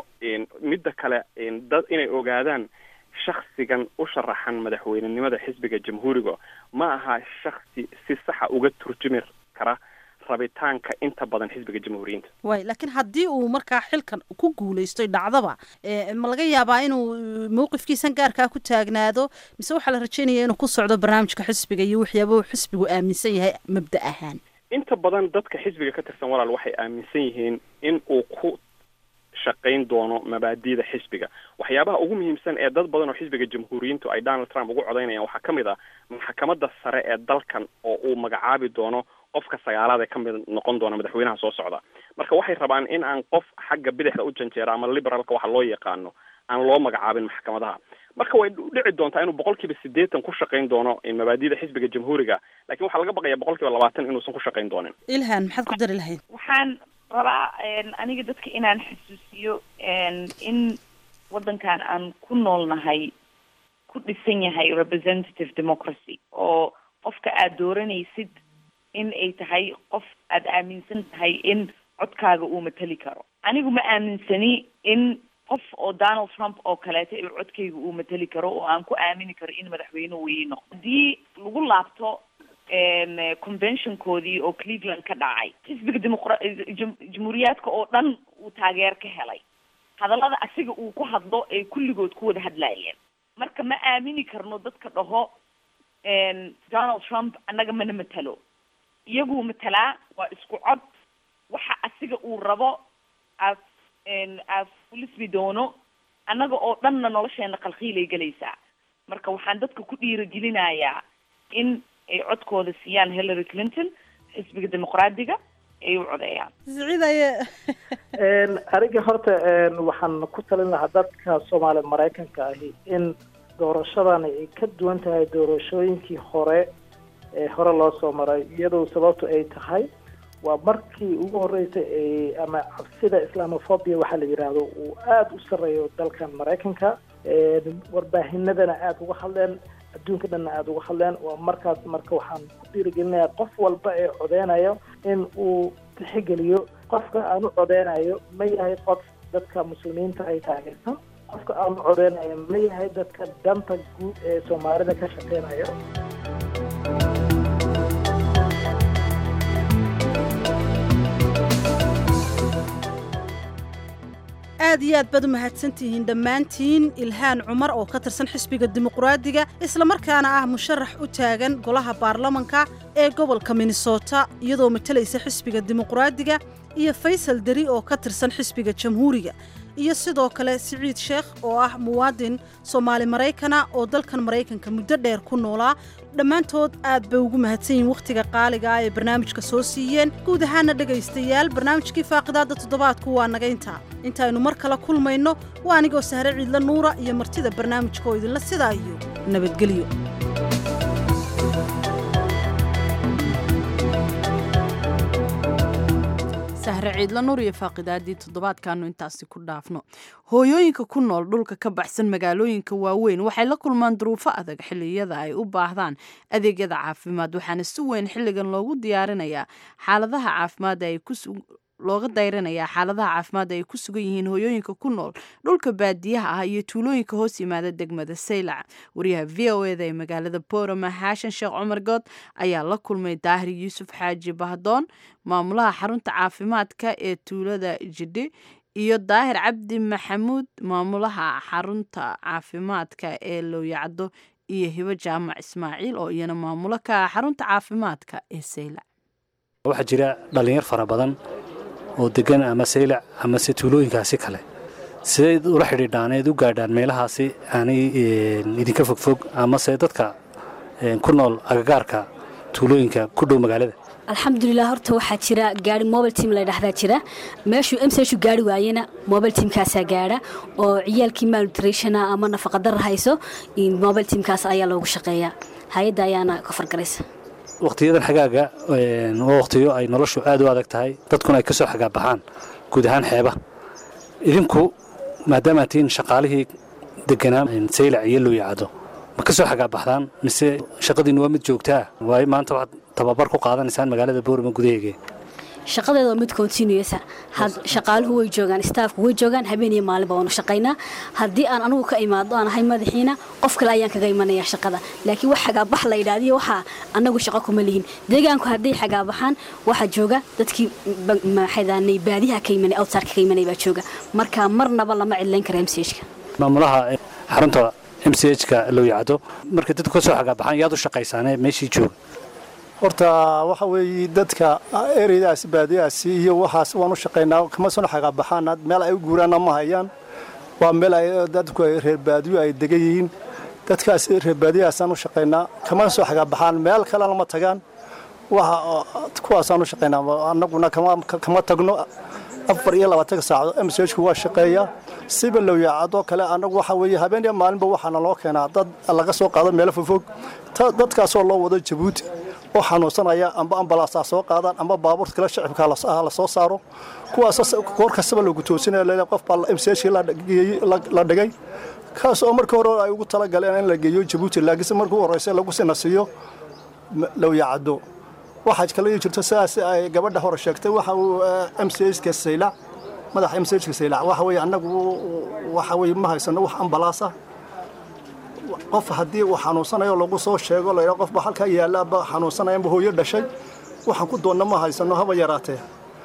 midda kale dad inay ogaadaan shaksigan u sharaxan madaxweynenimada xisbiga jamhuuriga ma aha shaksi si saxa uga turjumi kara rabitaanka inta badan xisbiga jamhuuriyiinta waay laakiin haddii uu markaa xilkan ku guulaysto dhacdaba ma laga yaabaa inuu mawqifkiisan gaarkaa ku taagnaado mise waxaa la rajeynaya inuu ku socdo barnaamijka xisbiga iyo waxyaaba xisbigu aaminsan yahay mabda ahaan inta badan dadka xisbiga ka tirsan walaal waxay aaminsan yihiin in uu ku shaqayn doono mabaadida xisbiga waxyaabaha ugu muhiimsan ee dad badan oo xisbiga jamhuuriyiintu ay donald trump ugu codaynayaan waxaa ka mid ah maxkamadda sare ee dalkan oo uu magacaabi doono qofka sagaalaad ee ka mid noqon doona madaxweynaha soo socda marka waxay rabaan in aan qof xagga bidixda u janjeera ama liberalka waxa loo yaqaano aan loo magacaabin maxkamadaha marka way dhici doontaa inuu boqolkiiba siddeetan ku shaqayn doono mabaadida xisbiga jamhuuriga lakin waxaa laga baqaya boqolkiiba labaatan inuusan ku shaqayn doonin ilhan maxaad ku dari lahayd waxaan rabaa aniga dadka inaan xasuusiyo in waddankan aan ku noolnahay ku dhisan yahay representative democracy oo qofka aada dooranaysid in ay tahay qof aada aaminsan tahay in codkaaga uu mateli karo anigu ma aaminsani in qof oo donald trump oo kaleeto in codkayga uu mateli karo oo aan ku aamini karo in madaxweyne weyno haddii lagu laabto conventionkoodii oo cleveland ka dhacay xisbiga demoqra- jamhuuriyaadka oo dhan uu taageer ka helay hadallada asiga uu ku hadlo ay kulligood ku wada hadlaayeen marka ma aamini karno dadka dhaho donald trump annaga mana matalo iyaguu matalaa waa isku cod waxa asiga uu rabo aad aad kulismi doono annaga oo dhanna nolosheena qalqiilay gelaysaa marka waxaan dadka ku dhiiragelinayaa in ay codkooda siiyaan hillary clinton xisbiga dimuqraadiga ay u codeeyaan siciidaye aniga horta waxaan ku talin lahaa dadka soomaali maraykanka ahi in doorashadan ay ka duwan tahay doorashooyinkii hore ee hore loo soo maray iyadoo sababtu ay tahay waa markii ugu horreysay ee ama cabsida islamophobia waxaa la yidhaahdo uu aada u sarreeyo dalkan maraykanka warbaahinadana aada uga hadleen adduunka dhanna aada uga hadleen waa markaas marka waxaan ku dhiirigelinayaa qof walba ee codeynayo in uu tixgeliyo qofka aan u codeynayo ma yahay qof dadka muslimiinta ay taageersan qofka aan u codeynayo ma yahay dadka danta guud ee soomaalida ka shaqeynayo aad iyo aad baad u mahadsantihiin dhammaantiin ilhaan cumar oo ka tirsan xisbiga dimuqraadiga islamarkaana ah musharax u taagan golaha baarlamanka ee gobolka minnesota iyadoo matalaysa xisbiga dimuqraadiga iyo faysal deri oo ka tirsan xisbiga jamhuuriga iyo sidoo kale siciid sheekh oo ah muwaadin soomaali maraykana oo dalkan maraykanka muddo dheer ku noolaa dhammaantood aad bay ugu mahadsan yihiin wakhtiga qaaliga ah ee barnaamijka soo siiyeen guud ahaana dhegaystayaal barnaamijkii faaqidaadda toddobaadku waa naga intaa intaaynu mar kale kulmayno waa anigoo sahre ciidla nuura iyo martida barnaamijka oo idinla sidaa iyo nabadgelyo sahre ciidla nuur iyo faaqidaadii toddobaadkaanu intaasi ku dhaafno hooyooyinka ku nool dhulka ka baxsan magaalooyinka waaweyn waxay la kulmaan duruufo adag xilliyada ay u baahdaan adeegyada caafimaad waxaana si weyn xilligan loogu diyaarinayaa xaaladaha caafimaad ay ku looga dayranayaa xaaladaha caafimaad ay ku sugan yihiin hooyooyinka ku nool dhulka baadiyaha ah iyo tuulooyinka hoos yimaada degmada saylac wariyaha v o eda ee magaalada borama xaashan sheekh cumar good ayaa la kulmay daahir yuusuf xaaji bahdoon maamulaha xarunta caafimaadka ee tuulada jidhi iyo daahir cabdi maxamuud maamulaha xarunta caafimaadka ee lowyacdo iyo hibo jaamac ismaaciil oo iyana maamulo ka ah xarunta caafimaadka ee saylac waxaa jira dhallinyar fara badan oo degan ama saylac amase tuulooyinkaasi kale sidayd ula xidhiidhaan eed u gaadhaan meelahaasi aanay idinka fogfog amase dadka ku nool agagaarka tuulooyinka ku dhow magaalada alxamdulilah horta waxaa jira gaari mobile team la dhahdaa jira meeshuu mshu gaari waayena mobile teamkaasaa gaadha oo ciyaalkii malnutritiona ama nafaqadara hayso mobile teamkaas ayaa loogu shaqeeyaa hay-adda ayaana ka fargaraysa wakhtiyadan xagaaga waa wakhtiyo ay noloshu aad u adag tahay dadkuna ay ka soo xagaabaxaan guud ahaan xeeba idinku maadaama tihiin shaqaalihii deganaa saylac iyo looyacado ma ka soo xagaabaxdaan mise shaqadiinu waa mid joogtaa waayo maanta waxaad tababar ku qaadanaysaan magaalada boorama gudaheege shaqadeeda waa mid continuesa shaqaaluhu way joogaan staafku way joogaan habeen iyo maalinba waanu shaqaynaa haddii aan anugu ka imaado aan ahay madaxiina qof kale ayaan kaga imanaya shaqada laakiin wax xagaabax la yidhaahdiyo waxaa annagu shaqo kuma lihin deegaanku hadday xagaabaxaan waxaa jooga dadkii maxaydaanay baadiyaha ka imanay outsarka ka imanay baa jooga marka marnaba lama cidlayn kara mchka maamulaha xarunta m c h-ka lowyacdo markay dadku ka soo xagaabaxaan yaad u shaqaysaane meeshii jooga horta waxa weeye dadka ereydaas baadiyahaasi iyo waxaas waan u shaqaynaa kama soo xagaabaxaan meel ay u guuraanna ma hayaan waa meel ay dadku ay reer baadiyo ay degan yihiin dadkaas reer baadiyahaasaan u shaqaynaa kama soo xagaabaxaan meel kalena ma tagaan waxa kuwaasaan u shaqaynaa annaguna kama tagno afar iyo labaatanka saacadood m c hku waa shaqeeyaa siba lowyacadoo kale annagu waxa weeye habeen iyo maalinba waxaana loo keenaa dad laga soo qaado meelo fogfog dadkaasoo loo wado jabuuti oo xanuunsanaya amba ambalaasaa soo qaadaan amba baabuurta kale shacibka la soo saaro kuwaas goor kastaba lagu toosinaya le qof baa m c hkii la dhigay kaas oo markii hore ay ugu talagaleen in la geeyo jabuuti laakiinse markii u horreysa lagu sinasiiyo lowyacado waxaa kale jirto sidaas ay gabadha hore sheegtay waxa uu m c hka saylac madaxa m c hka saylac waxa weeye annagu waxa weye ma haysano wax ambalaasa qof haddii uu xanuunsanayo lagu soo sheego la yidhaha qofba halkaa yaalla aba xanuunsanaya amba hooyo dhashay waxaan ku doonna ma haysano haba yaraatee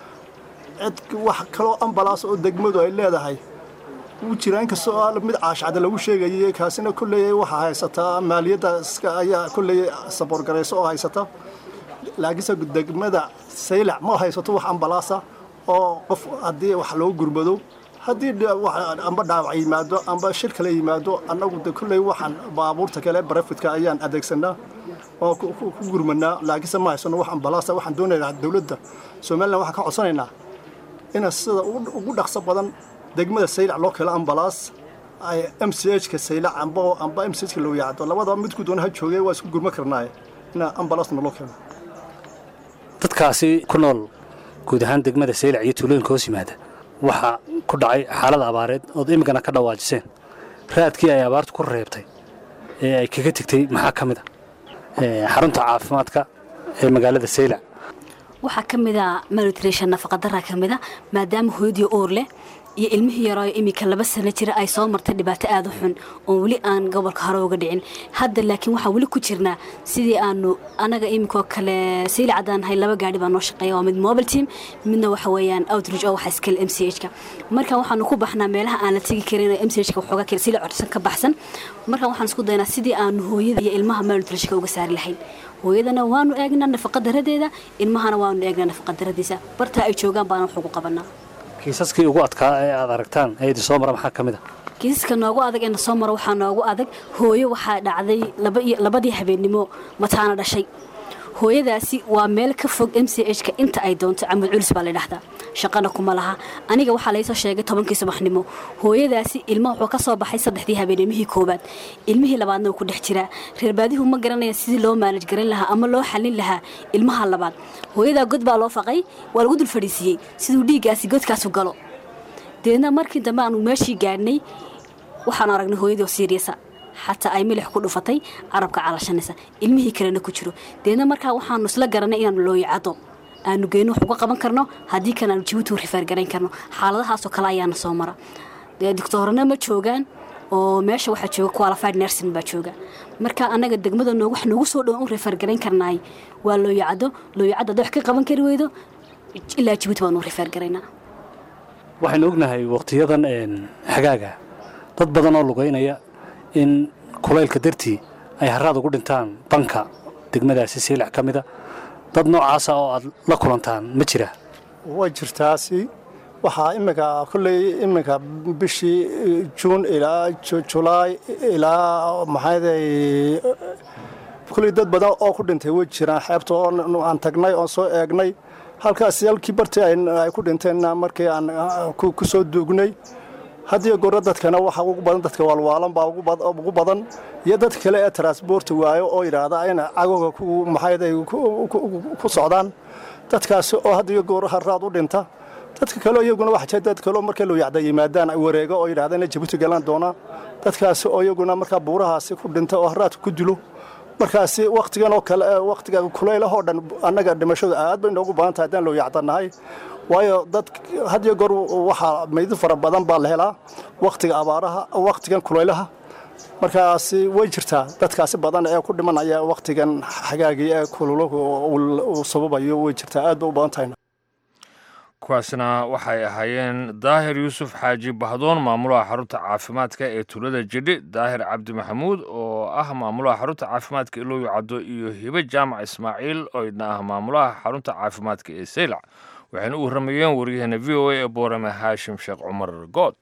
cid wax kaloo ambalaas oo degmadu ay leedahay wuu jiraa inkastoo mid caashcada lagu sheegayay kaasina kolley waxaa haysataa maaliyadda ayaa kolley saboorgarayso oo haysata laakiinse degmada saylac ma haysato wax ambalaasa oo qof haddii wax loo gurmado haddii amba dhaawac yimaado amba shir kale yimaado annagu de kolley waxaan baabuurta kale barafidka ayaan adeegsanaa oo ku gurmanaa laakiinse ma haysano wax ambalaasa waxaan doonaynaa dowladda somalilan waxaan ka codsanaynaa ina sida ugu dhaqso badan degmada saylac loo keelo ambalaas ay m c hka saylac amba amba m c hka loo yacdo labadaba midku doona ha joogay waa isku gurma karnaaye ina ambalaasna loo keeno dadkaasi ku nool guud ahaan degmada saylac iyo tuulooyinka hoos yimaada waxaa ku dhacay xaalada abaareed ood imikana ka dhawaajiseen raadkii ay abaartu ku reebtay ee ay kaga tegtay maxaa ka mid a xarunta caafimaadka ee magaalada saylac waxaa ka mid a malnutrition nafaqadaraa ka mid a maadaama hooyadii oor leh iyo ilmihii yaraayo iminka laba sano jira ay soo martay dhibaato aada u xun oon weli aan gobolka hore uga dhicin hadda laakiin waxaan weli ku jirnaa sidii aanu anaga iminkoo kale sayli caddaan nahay laba gaadhi baa noo shaqeeya waa mid mobile team midna waxa weeyaan outreach oo waxa iskale m c h ka marka waxaanu ku baxnaa meelaha aan la tegi karin m c h ka waxoogaa kale sila codsan ka baxsan marka waxaan isku daynaa sidii aanu hooyada iyo ilmaha malnutritionka uga saari lahayn hooyadana waanu eegnaa nafaqadaradeeda ilmahana waanu eegnaa nafaqadaradiisa bartaa ay joogaan baana wax ugu qabanaa kiisaskii ugu adkaa ee aad aragtaan ee idin soo mara maxaa ka mid a kiisaska noogu adag ee na soo mara waxaa noogu adag hooyo waxaa dhacday labadii habeennimo mataana dhashay hooyadaasi waa meel ka fog m c h ka inta ay doonto camud culis baa la dhahdaa shaqana kuma laha aniga waxaa laysoo sheegay tobankii subaxnimo hooyadaasi ilmaha wuxuu ka soo baxay saddexdii habeenimihii koowaad ilmihii labaadna uu ku dhex jiraa reerbaadihu ma garanaya sidii loo maalaj garan lahaa ama loo xallin lahaa ilmaha labaad hooyadaa god baa loo faqay waa lagu dul fadhiisiiyey siduu dhiiggaasi godkaasu galo deedna markii dambe aanu meeshii gaadhnay waxaanu aragnay hooyadii oo siiriyasa xataa ay milix ku dhufatay carabka calashanaysa ilmihii kalena ku jiro deedna markaa waxaanu isla garanay inaanu looyacado aanu geyno wax uga qaban karno haddii kan aanu jabuuti u rifaargarayn karno xaaladahaasoo kale ayaana soo mara dee doctoorana ma joogaan oo meesha waxaa jooga qualified nursing baa jooga marka annaga degmada noo wax noogu soo dhowan u rifaargarayn karnaay waa looyacado looyacado hadday wax ka qaban kari weydo ilaa jabuuti baanu u rifaargaraynaa waxaynu ognahay wakhtiyadan xagaaga dad badan oo lugaynaya in kulaylka dartii ay haraad ugu dhintaan banka degmadaasi siilac ka mida dad noocaasa oo aad la kulantaan ma jira way jirtaasi waxaa iminka kolley iminka bishii juun ilaa julaay ilaa maxayday kolley dad badan oo ku dhintay way jiraan xeebta oo aan tagnay oon soo eegnay halkaasi halkii bartii ay ku dhinteenna markii aan ku soo duugnay haddiyo goro dadkana waxa ugu badan dadka waalwaalan baa ugu badan iyo dad kale ee transborta waayo oo yidhaahda ayna cagowga maxayday ku socdaan dadkaasi oo haddiyo goor haraad u dhinta dadka kale iyaguna waxa jira dad kale markay loo yacda yimaadaan wareego oo yidhahda inay jabuuti galaan doonaan dadkaasi oo iyaguna markaa buurahaasi ku dhinta oo haraadka ku dilo markaasi wakhtigan oo kale wakhtiga kulaylahoo dhan annaga dhimashadu aad bay noogu badan tahay haddaan loo yacdanahay waayo dad hadiyo goor waxaa meydin fara badan baa la helaa wakhtiga abaaraha wakhtigan kulaylaha markaasi way jirtaa dadkaasi badan ee ku dhimanaya wakhtigan xagaagii ee kululahu uu sababayo way jirtaa aad bay u badan tahay kuwaasna waxay ahaayeen daahir yuusuf xaaji bahdoon maamulaha xarunta caafimaadka ee tuulada jidhi daahir cabdi maxamuud oo ah maamulaha xarunta caafimaadka ilooyo caddo iyo hibe jaamac ismaaciil oo idna ah maamulaha xarunta caafimaadka ee seylac waxayna u warramayeen waryaheena v o a ee boorame haashim sheekh cumar good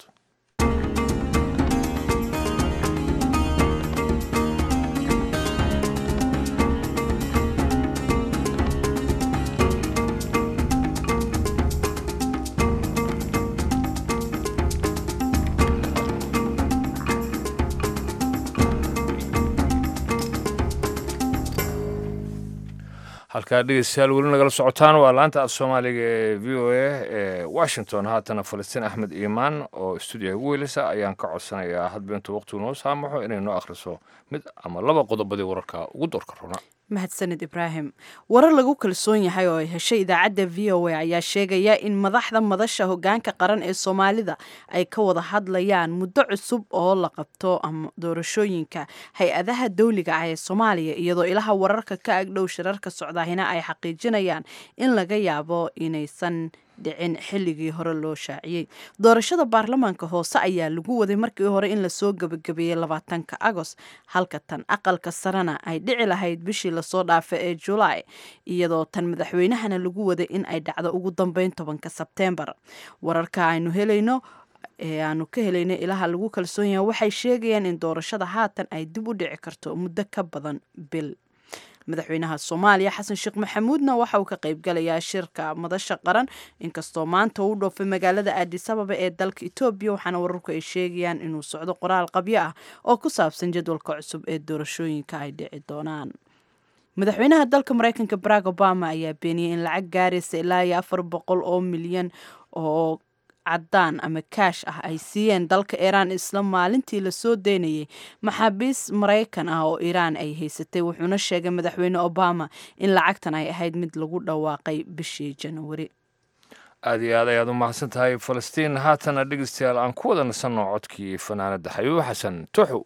halkaa dhegeystayaal weli nagala socotaan waa laanta af soomaaliga ee v o a ee washington haatana falastiin axmed iimaan oo stuudiyaha ugu weyleysa ayaan ka codsanayaa hadba intuu waqtigu noo saamaxo inay noo akhriso mid ama laba qodobadii wararka ugu doorka runa mahadsanid ibraahim warar lagu kalsoon yahay oo ay heshay idaacadda v o a ayaa sheegaya in madaxda madasha hogaanka qaran ee soomaalida ay ka wada hadlayaan muddo cusub oo la qabto ama doorashooyinka hay-adaha dawliga ah ee soomaaliya iyadoo ilaha wararka ka agdhow shirarka socdaahina ay xaqiijinayaan in laga yaabo inaysan dhicin xilligii hore loo shaaciyey doorashada baarlamaanka hoose ayaa lagu waday markii hore in lasoo gebagabeeyey labaatanka agost halka tan aqalka sarena ay dhici lahayd bishii lasoo dhaafa ee julaay iyadoo tan madaxweynahana lagu waday in ay dhacdo ugu dambeyn tobanka sebteembar wararka aynu helayno ee aanu ka helayno ilaha lagu kalsoon yahay waxay sheegayaan in doorashada haatan ay dib u dhici karto muddo ka badan bil madaxweynaha soomaaliya xasan sheekh maxamuudna waxa uu ka qaybgalayaa shirka madasha qaran inkastoo maanta uu dhoofay magaalada aadis ababa ee dalka etoobiya waxaana wararku ay sheegayaan inuu socdo qoraal qabyo ah oo ku saabsan jadwalka cusub ee doorashooyinka ay dhici doonaan madaxweynaha dalka mareykanka barack obama ayaa beeniyey in lacag gaaraysa ilaa iyo afar boqol oo milyan oo cadaan ama kaash ah ay siiyeen dalka iiraan isla maalintii lasoo daynayay maxaabiis maraykan ah oo iiraan ay haysatay wuxuuna sheegay madaxweyne obama in lacagtan ay ahayd mid lagu dhawaaqay bishii janawari aad iyo aad ayaad u mahadsan tahay falastiin haatana dhegeystayaal aan ku wada nasanno codkii fanaanadda xabiibo xasan tuxu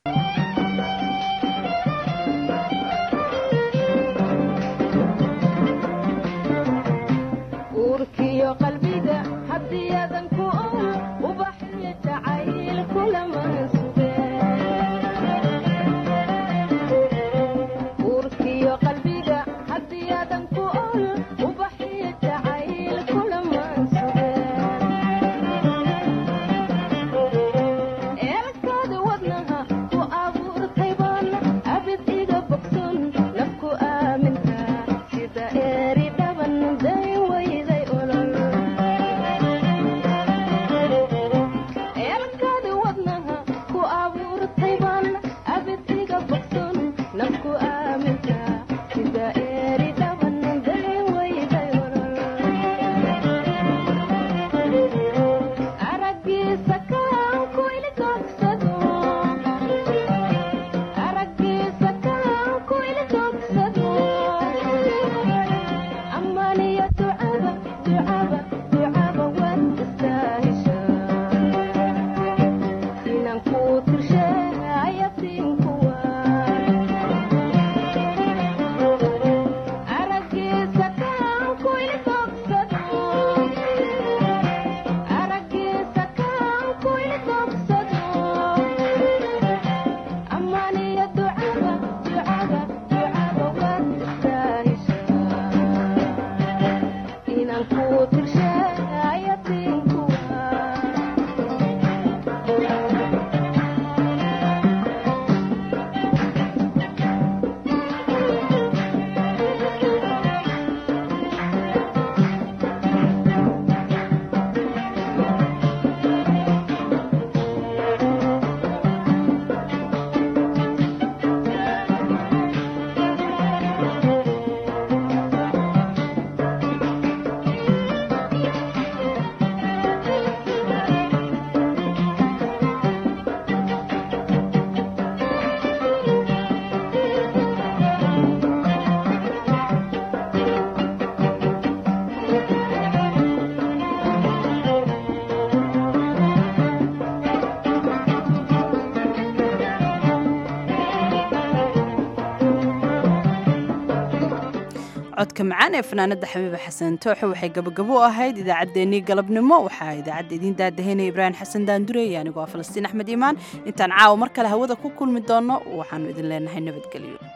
codka macaan ee fanaanada xabiiba xasan tooxo waxay gabagabo u ahayd idaacaddeenii galabnimo waxaa idaacadda idiin daadahaynaya ibraahim xasan daandurey anigoo ah falastiin axmed iimaan intaan caawa mar kale hawada ku kulmi doonno waxaanu idin leenahay nabadgelyo